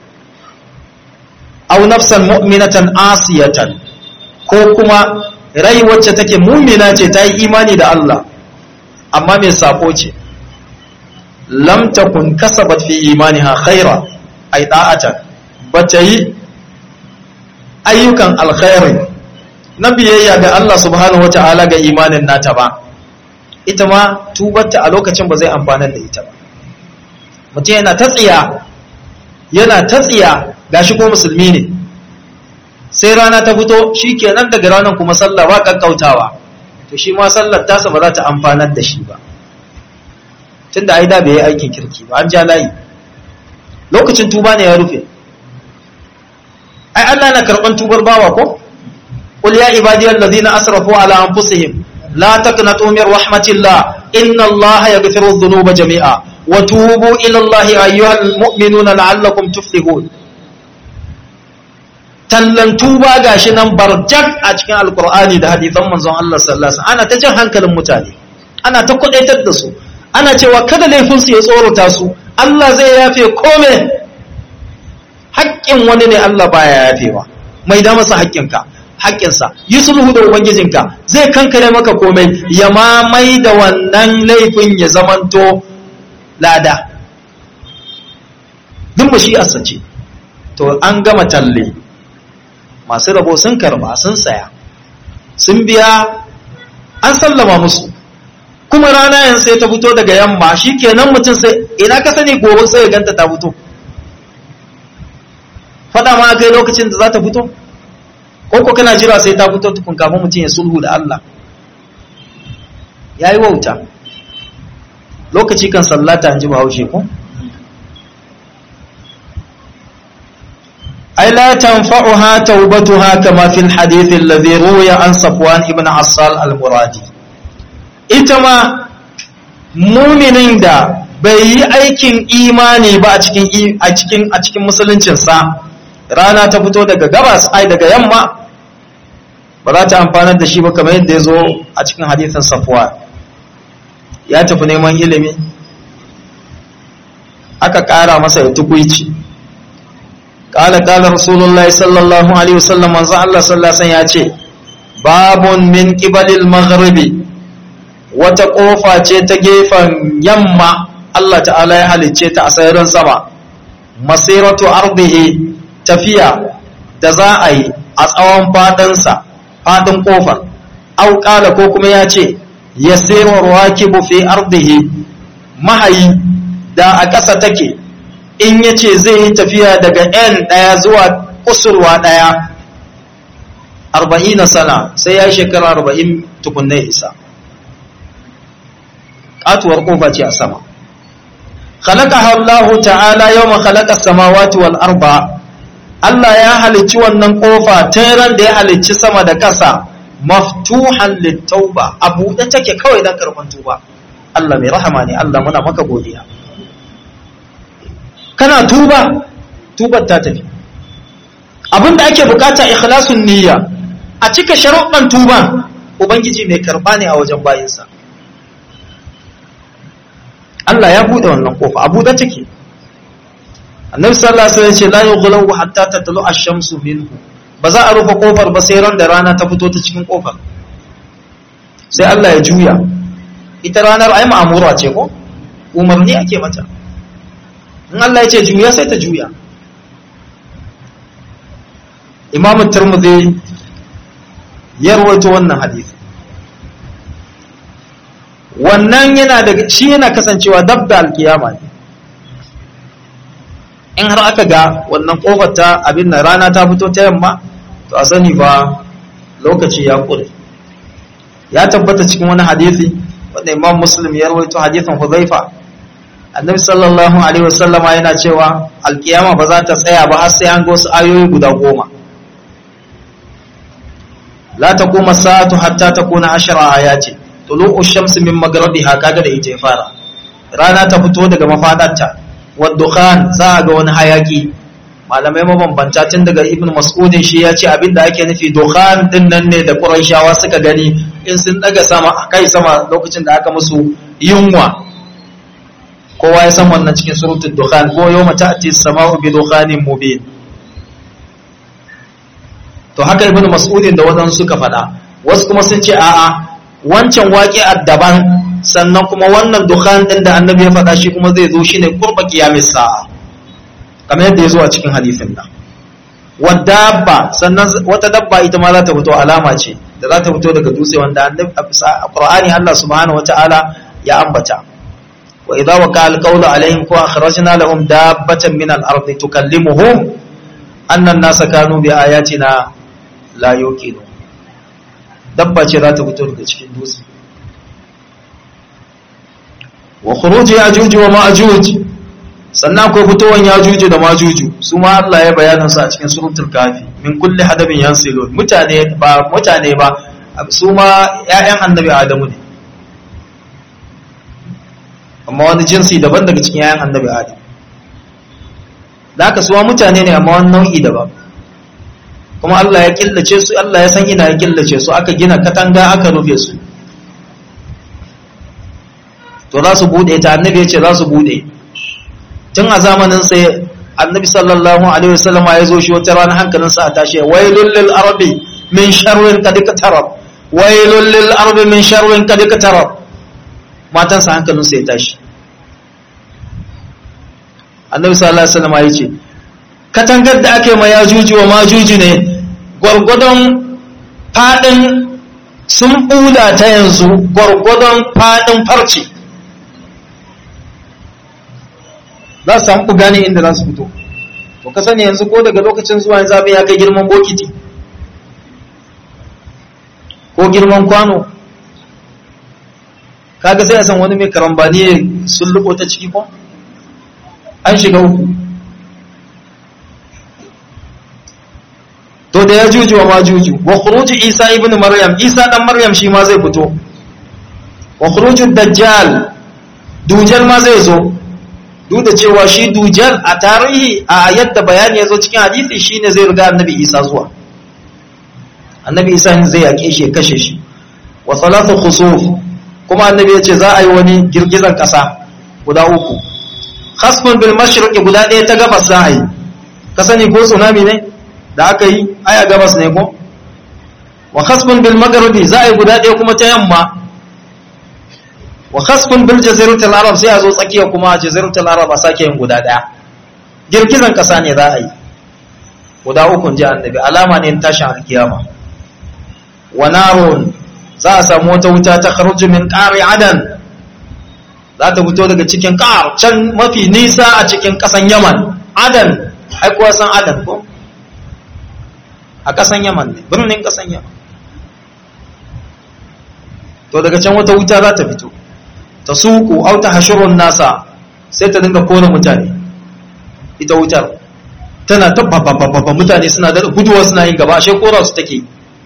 aw nafsan mu'minatan asiyatan ko kuma rai wacce take mumina ce ta yi imani da Allah amma mai sako ce lam takun kasabat fi imaniha khaira ay da'atan bata yi ayyukan alkhairi na biyayya ga Allah subhanahu wata'ala ga imanin nata ba ita ma tubarta a lokacin ba zai amfanar da ita ba mutum yana ta tsiya yana ta tsiya gashi ko musulmi ne sai rana ta fito shi kenan daga ranar kuma sallah ba kakkautawa to shi ma sallar tasa ba za ta amfanar da shi ba tun da aida bai yi aikin kirki ba an ja layi lokacin tuba ne ya rufe ai Allah na karɓan tubar bawa ko qul ya ibadiyal ladina asrafu ala anfusihim la taqnatu min rahmatillah inna allaha yaghfiru dhunuba jami'a wa tubu ila allahi ayyuhal mu'minuna la'allakum tuflihun tallan tuba gashi nan barjak a cikin alkur'ani da hadisan manzon Allah sallallahu alaihi wasallam ana ta jan hankalin mutane ana ta kudaitar da su ana cewa kada laifin su ya tsorata su Allah zai yafe kome haƙƙin wani ne Allah baya yafewa mai da masa haƙƙinka haƙƙinsa yi sulhu da ubangijinka zai kankare maka komai ya mamai da wannan laifin ya zamanto lada duk ba shi asace to an gama talle masu rabo sun karba sun saya sun biya an sallama musu kuma rana yan sai ta fito daga yamma shi kenan mutum sai ina ka sani gobe sai ya ganta ta fito fada ma kai lokacin da za ta fito ko ko kana jira sai ta fito tukun kafin mutum ya sulhu da Allah yayi wauta lokaci kan sallata an ji bahaushe ko أي لا تنفعها توبتها كما في الحديث الذي روي عن صفوان ابن عصال المرادي إتما مؤمنين دا bai yi aikin imani ba a cikin a cikin a cikin musuluncinsa rana ta fito daga gabas ai daga yamma ba za ta amfanar da shi ba kamar yadda ya zo a cikin hadithin safwa ya tafi neman ilimi aka ƙara masa ya tukuici قال قال رسول الله صلى الله عليه وسلم من الله صلى الله عليه وسلم yace babun min qibalil maghribi wata kofa ce ta gefen yamma Allah ta'ala ya halicce ta a sararin sama masiratu ardihi tafiya da za a yi a tsawon fadansa fadin kofar au kala ko kuma ya ce yasiru rakibu fi ardihi mahayi da a ƙasa take in ya ce zai yi tafiya daga n ɗaya zuwa kusurwa ɗaya arba'in na sana sai ya yi shekara arba'in tukunna isa ƙatuwar ƙofa ce a sama خلقها الله تعالى يوم خلق السماوات والأرض Allah ya halicci wannan kofa ran da ya halicci sama da ƙasa maftuhan littauba a buɗe take kawai don karɓar tuba Allah mai rahama ne Allah muna maka godiya kana tuba tubar ta tafi abinda ake bukata ikhlasun niyya a cika sharuɗan tuban ubangiji mai karɓa ne a wajen bayinsa Allah ya buɗe wannan kofa a buɗe take annabi sallallahu alaihi wasallam ce la yughlawu hatta tatlu ash-shamsu minhu ba za a rufe kofar ba sai ran da rana ta fito ta cikin kofar sai Allah ya juya ita ranar ai ma'amura ce ko umarni ake mata in Allah ya ce juya sai ta juya Imam Tirmidhi ya rawaito wannan hadisi wannan yana da shi yana kasancewa dab da alkiyama ne in har aka ga wannan kofar ta abin da rana ta fito ta yamma to a sani ba lokaci ya kure ya tabbata cikin wani hadisi wanda imam muslim ya rawaito hadisin huzaifa annabi sallallahu alaihi wasallama yana cewa alkiyama ba za ta tsaya ba har sai an ga wasu ayoyi guda goma la taquma sa'atu hatta takuna ashara ayati tulu'u shamsi min maghribiha kaga da ita ya fara rana ta fito daga mafadarta waddukhan za a ga wani hayaki malamai mabambanta tun daga ibn mas'udin shi ya ce abinda ake nufi dukhan din nan ne da qurayshawa suka gani in sun daga sama kai sama lokacin da aka musu yunwa kowa ya san wannan cikin suratul dukhan ko yawma ta'ti as-sama'u bi dukhanin mubin to haka ibn mas'udin da wadansu suka faɗa wasu kuma sun ce a'a wancan waqi'ar daban sannan kuma wannan dukhan din da annabi ya faɗa shi kuma zai zo shine qurba qiyamis sa'a kamar yadda ya zo a cikin hadisin nan wadabba sannan wata dabba ita ma za ta fito alama ce da za ta fito daga dutse wanda a Qur'ani Allah subhanahu wata'ala ya ambata wa idza waqa al-qawlu alaihim ko akhrajna lahum dabbatan min al-ard tukallimuhum anna an-nasa kanu bi ayatina la yuqinu dabba ce za ta fito daga cikin dutse wa khuruj ya'juj wa ma'juj sannan akwai fitowan yajuju da majuju su ma Allah ya bayanin su a cikin suratul kafi min kulli hadabin yansilun mutane ba mutane ba su ma ƴaƴan annabi adamu ne amma wani jinsi daban daga cikin ƴaƴan annabi adamu da haka suwa mutane ne amma wani nau'i daban kuma Allah ya killace su Allah ya san ina ya killace su aka gina katanga aka rufe su to za su bude ta annabi ya ce za su bude tun a zamanin sai annabi sallallahu alaihi wasallam ya zo shi wata rana hankalin sa a tashi wailul lil arbi min sharrin qad katarab wailul lil arbi min sharrin qad katarab matan sa hankalin sa ya tashi annabi sallallahu alaihi wasallam ya ce katangar da ake ma yajuji wa majuji ne gwargwadon fadin sun bula ta yanzu gwargwadon fadin farce za su samu gane inda za su fito to ka sani yanzu ko daga lokacin zuwa yanzu abin ya kai girman bokiti ko girman kwano kaga sai a san wani mai karambani sun luko ta ciki ko an shiga uku to da ya juju wa majuju wa khuruju isa ibn maryam isa dan maryam shi ma zai fito wa khuruju dajjal dujal ma zai zo duk da cewa shi dujal a tarihi a yadda bayani ya zo cikin hadisi shine zai riga annabi isa zuwa annabi isa zai yake shi kashe shi wa salatu khusuf kuma annabi ya ce za a yi wani girgizan kasa guda uku khasfun bil mashriqi guda ɗaya ta gabas za a yi ka sani ko tsunami ne da aka yi aya gabas ne ko wa khasfun bil magharibi za a yi guda ɗaya kuma ta yamma wa khasfun bil jaziratul arab sai a zo tsakiya kuma jaziratul arab a sake yin guda daya girgizan kasa ne za a yi guda uku ji annabi alama ne tashin alkiyama wa narun za a samu wata wuta ta kharuju min qari adan za ta fito daga cikin qar can mafi nisa a cikin kasan yaman adan ai kuwa san adan ko a kasan yaman ne birnin kasan yaman to daga can wata wuta za ta fito ta suku au ta hashirun nasa sai ta dinga kona mutane ita wutar tana ta babbababba mutane suna da guduwa suna yin gaba ashe kora su take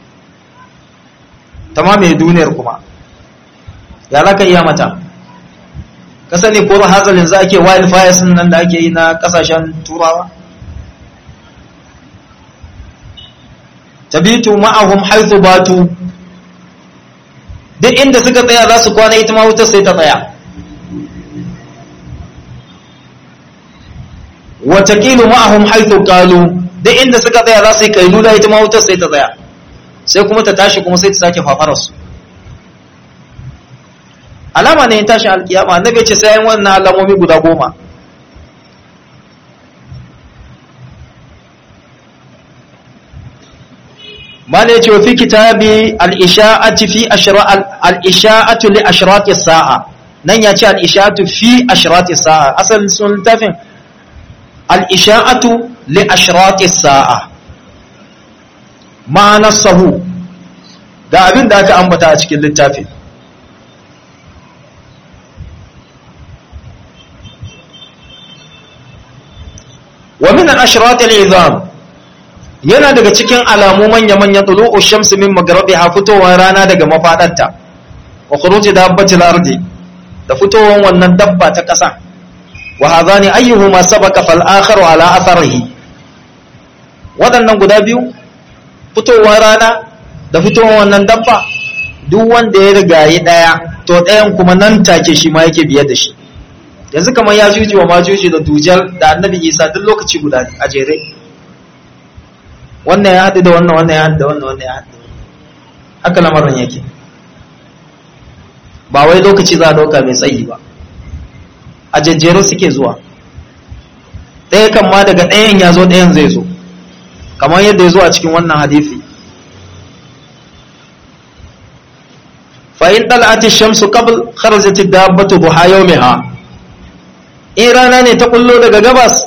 ta mamaye duniyar kuma ya laka iya mata ka sani kora hazalin za ake wildfire sun nan da ake yi na kasashen turawa tabitu ma'ahum haithu batu duk inda suka tsaya za su kwana ita ma wutar sai ta tsaya watakilu ma'ahum haithu qalu duk inda suka tsaya za su yi kailula ita ma wutar sai ta tsaya sai kuma ta tashi kuma sai ta sake fafarar su alama ne tashi alkiyama annabi ce sai wannan alamomi guda goma mala ya ce wa fi kitabi al'isha'ati fi al'isha'atu li ashirati sa'a nan ya ce al'isha'atu fi ashirati sa'a asalin sun littafin al'isha'atu li ashirati sa'a ma'anar sahu ga abin da aka ambata a cikin littafin wa min al-ashrat al-izam yana daga cikin alamu manya-manya tulu'u shamsi min magharibiha fitowar rana daga mafadarta wa khuruji dabbatil ardi da fitowar wannan dabba ta ƙasa wa hadhani ayyuhuma sabaqa fal akharu ala atharihi waɗannan guda biyu fitowar rana da fitowar wannan dabba duk wanda ya rigayi ɗaya to ɗayan kuma nan take shi ma yake biye da shi yanzu kamar ya juji wa majuji da dujal da annabi isa duk lokaci guda a jere wannan ya haɗu da wannan wannan ya haɗu da wannan wannan ya haɗu haka lamarin yake ba wai lokaci za a ɗauka mai tsayi ba a jejjero suke zuwa ɗaya kan ma daga ɗayan ya zo ɗayan zai zo kamar yadda ya zo a cikin wannan hadithi fa'in ɗal'ati shamsu qabl kharajati dabbatu duha yawmiha in rana ne ta kullo daga gabas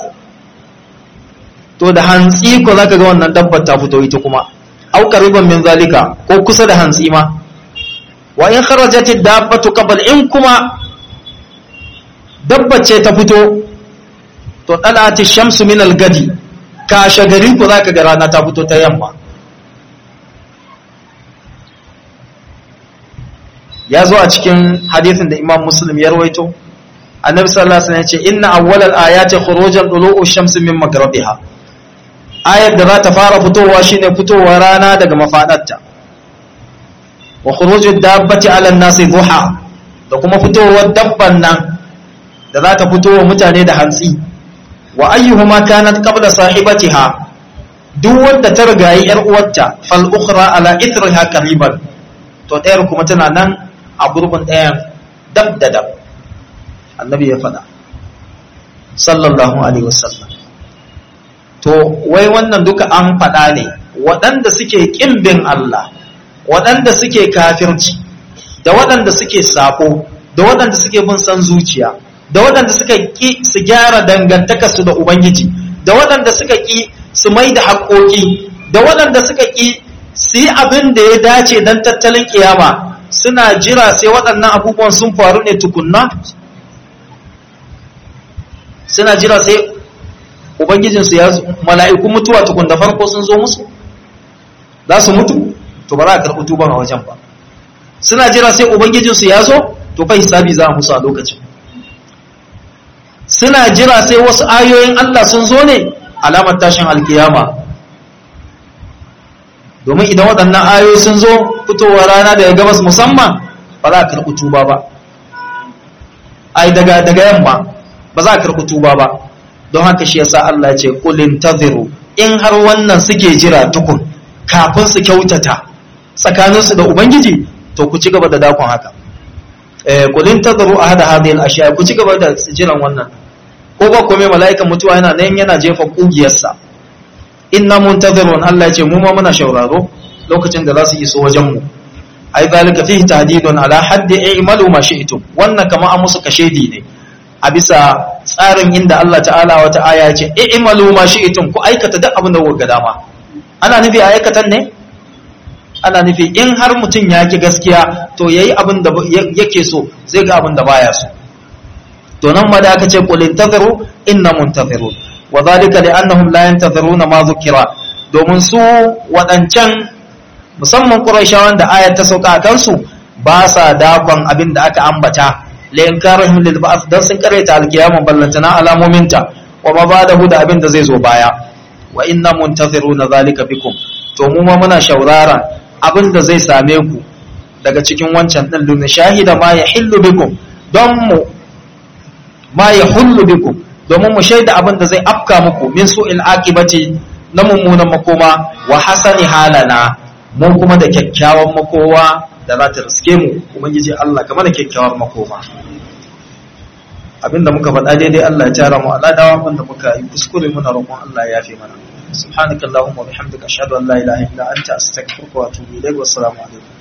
to da hantsi ko zaka ga wannan dabbar ta fito ita kuma au qariban min zalika ko kusa da hantsi ma wa in kharajati dabbatu qabl in kuma dabbar ce ta fito to ɗal'ati shamsu min al-gadi kashe gari ku zaka ga rana ta fito ta yamma ya zo a cikin hadithin da imam muslim ya rawaito annabi sallallahu alaihi wasallam ya ce inna awwalal ayati khurujan dulu'u shamsi min maghribiha ayat da za ta fara fitowa shine fitowar rana daga mafadarta wa khurujud dabbati 'ala an-nasi duha da kuma fitowar dabban nan da za ta fito wa mutane da hantsi wa ayyuhuma kanat qabla sahibatiha duk wanda ta rigayi yar uwarta fal ukhra ala ithriha qariban to ɗayar kuma tana nan a gurbin ɗayan dab da dab annabi ya faɗa sallallahu alaihi wasallam to wai wannan duka an faɗa ne waɗanda suke ƙimbin Allah waɗanda suke kafirci da waɗanda suke sako da waɗanda suke bin san zuciya da waɗanda suka ƙi su gyara dangantakarsu da ubangiji da waɗanda suka ƙi su mai da haƙoƙi da waɗanda suka ƙi su yi abin da ya dace don tattalin ƙiyama suna jira sai waɗannan abubuwan sun faru ne tukunna suna jira sai ubangijinsu ya mala'iku mutuwa tukun da farko sun zo musu za su mutu to ba za a karɓi tuban a wajen ba suna jira sai ubangijinsu ya zo to fa hisabi za a musu a lokacin suna jira sai wasu ayoyin Allah sun zo ne alamar tashin alkiyama domin idan waɗannan ayoyi sun zo fitowar rana daga gabas musamman ba za a karɓi tuba ba ai daga daga yamma ba za a karɓi tuba ba don haka shi yasa Allah ce kulin taziru in har wannan suke jira tukun kafin su kyautata tsakaninsu da ubangiji to ku ci gaba da dakon haka eh kulin taziru ahada hadhihi al-ashya ku ci gaba da jiran wannan ko ba kome mala'ikan mutuwa yana nan yana jefa kugiyarsa inna muntazirun Allah ya ce mu ma muna shauraro lokacin da za su iso wajen mu ai zalika fihi tahdidun ala haddi i'malu ma shi'tum wannan kama an musu kashedi ne a bisa tsarin inda Allah ta'ala wata aya ya ce i'malu ma shi'tum ku aikata duk abin da kuka dama ana nufi aikatan ne ana nufi in har mutum ya ki gaskiya to yayi abin da yake so zai ga abin da baya so to nan ma da aka ce qul intaziru inna muntazirun wa zalika li annahum la yantaziruna ma dhukira domin su wadancan musamman quraishawan da ayat ta sauka a kansu ba sa dakon abin da aka ambata la inkarahum lil ba'th dan sun kareta alkiyama ballantana alamominta wa ma ba'dahu da abin da zai zo baya wa inna muntaziruna zalika bikum to mu ma muna shaurara abin da zai same ku daga cikin wancan din luna shahida ma yahillu bikum don mu ma yahullu bikum domin mu shaida abin da zai afka muku min su'il aqibati na mummunan makoma wa hasani halana mu kuma da kyakkyawan makowa da za ta riske mu ubangiji Allah kamar da kyakkyawar makoma abinda muka faɗa daidai Allah ya tara mu Allah dawa abinda muka yi kuskure muna roƙon Allah ya yafe mana subhanakallahumma wa bihamdika ashhadu an la ilaha illa anta astaghfiruka wa atubu ilaik wa assalamu alaikum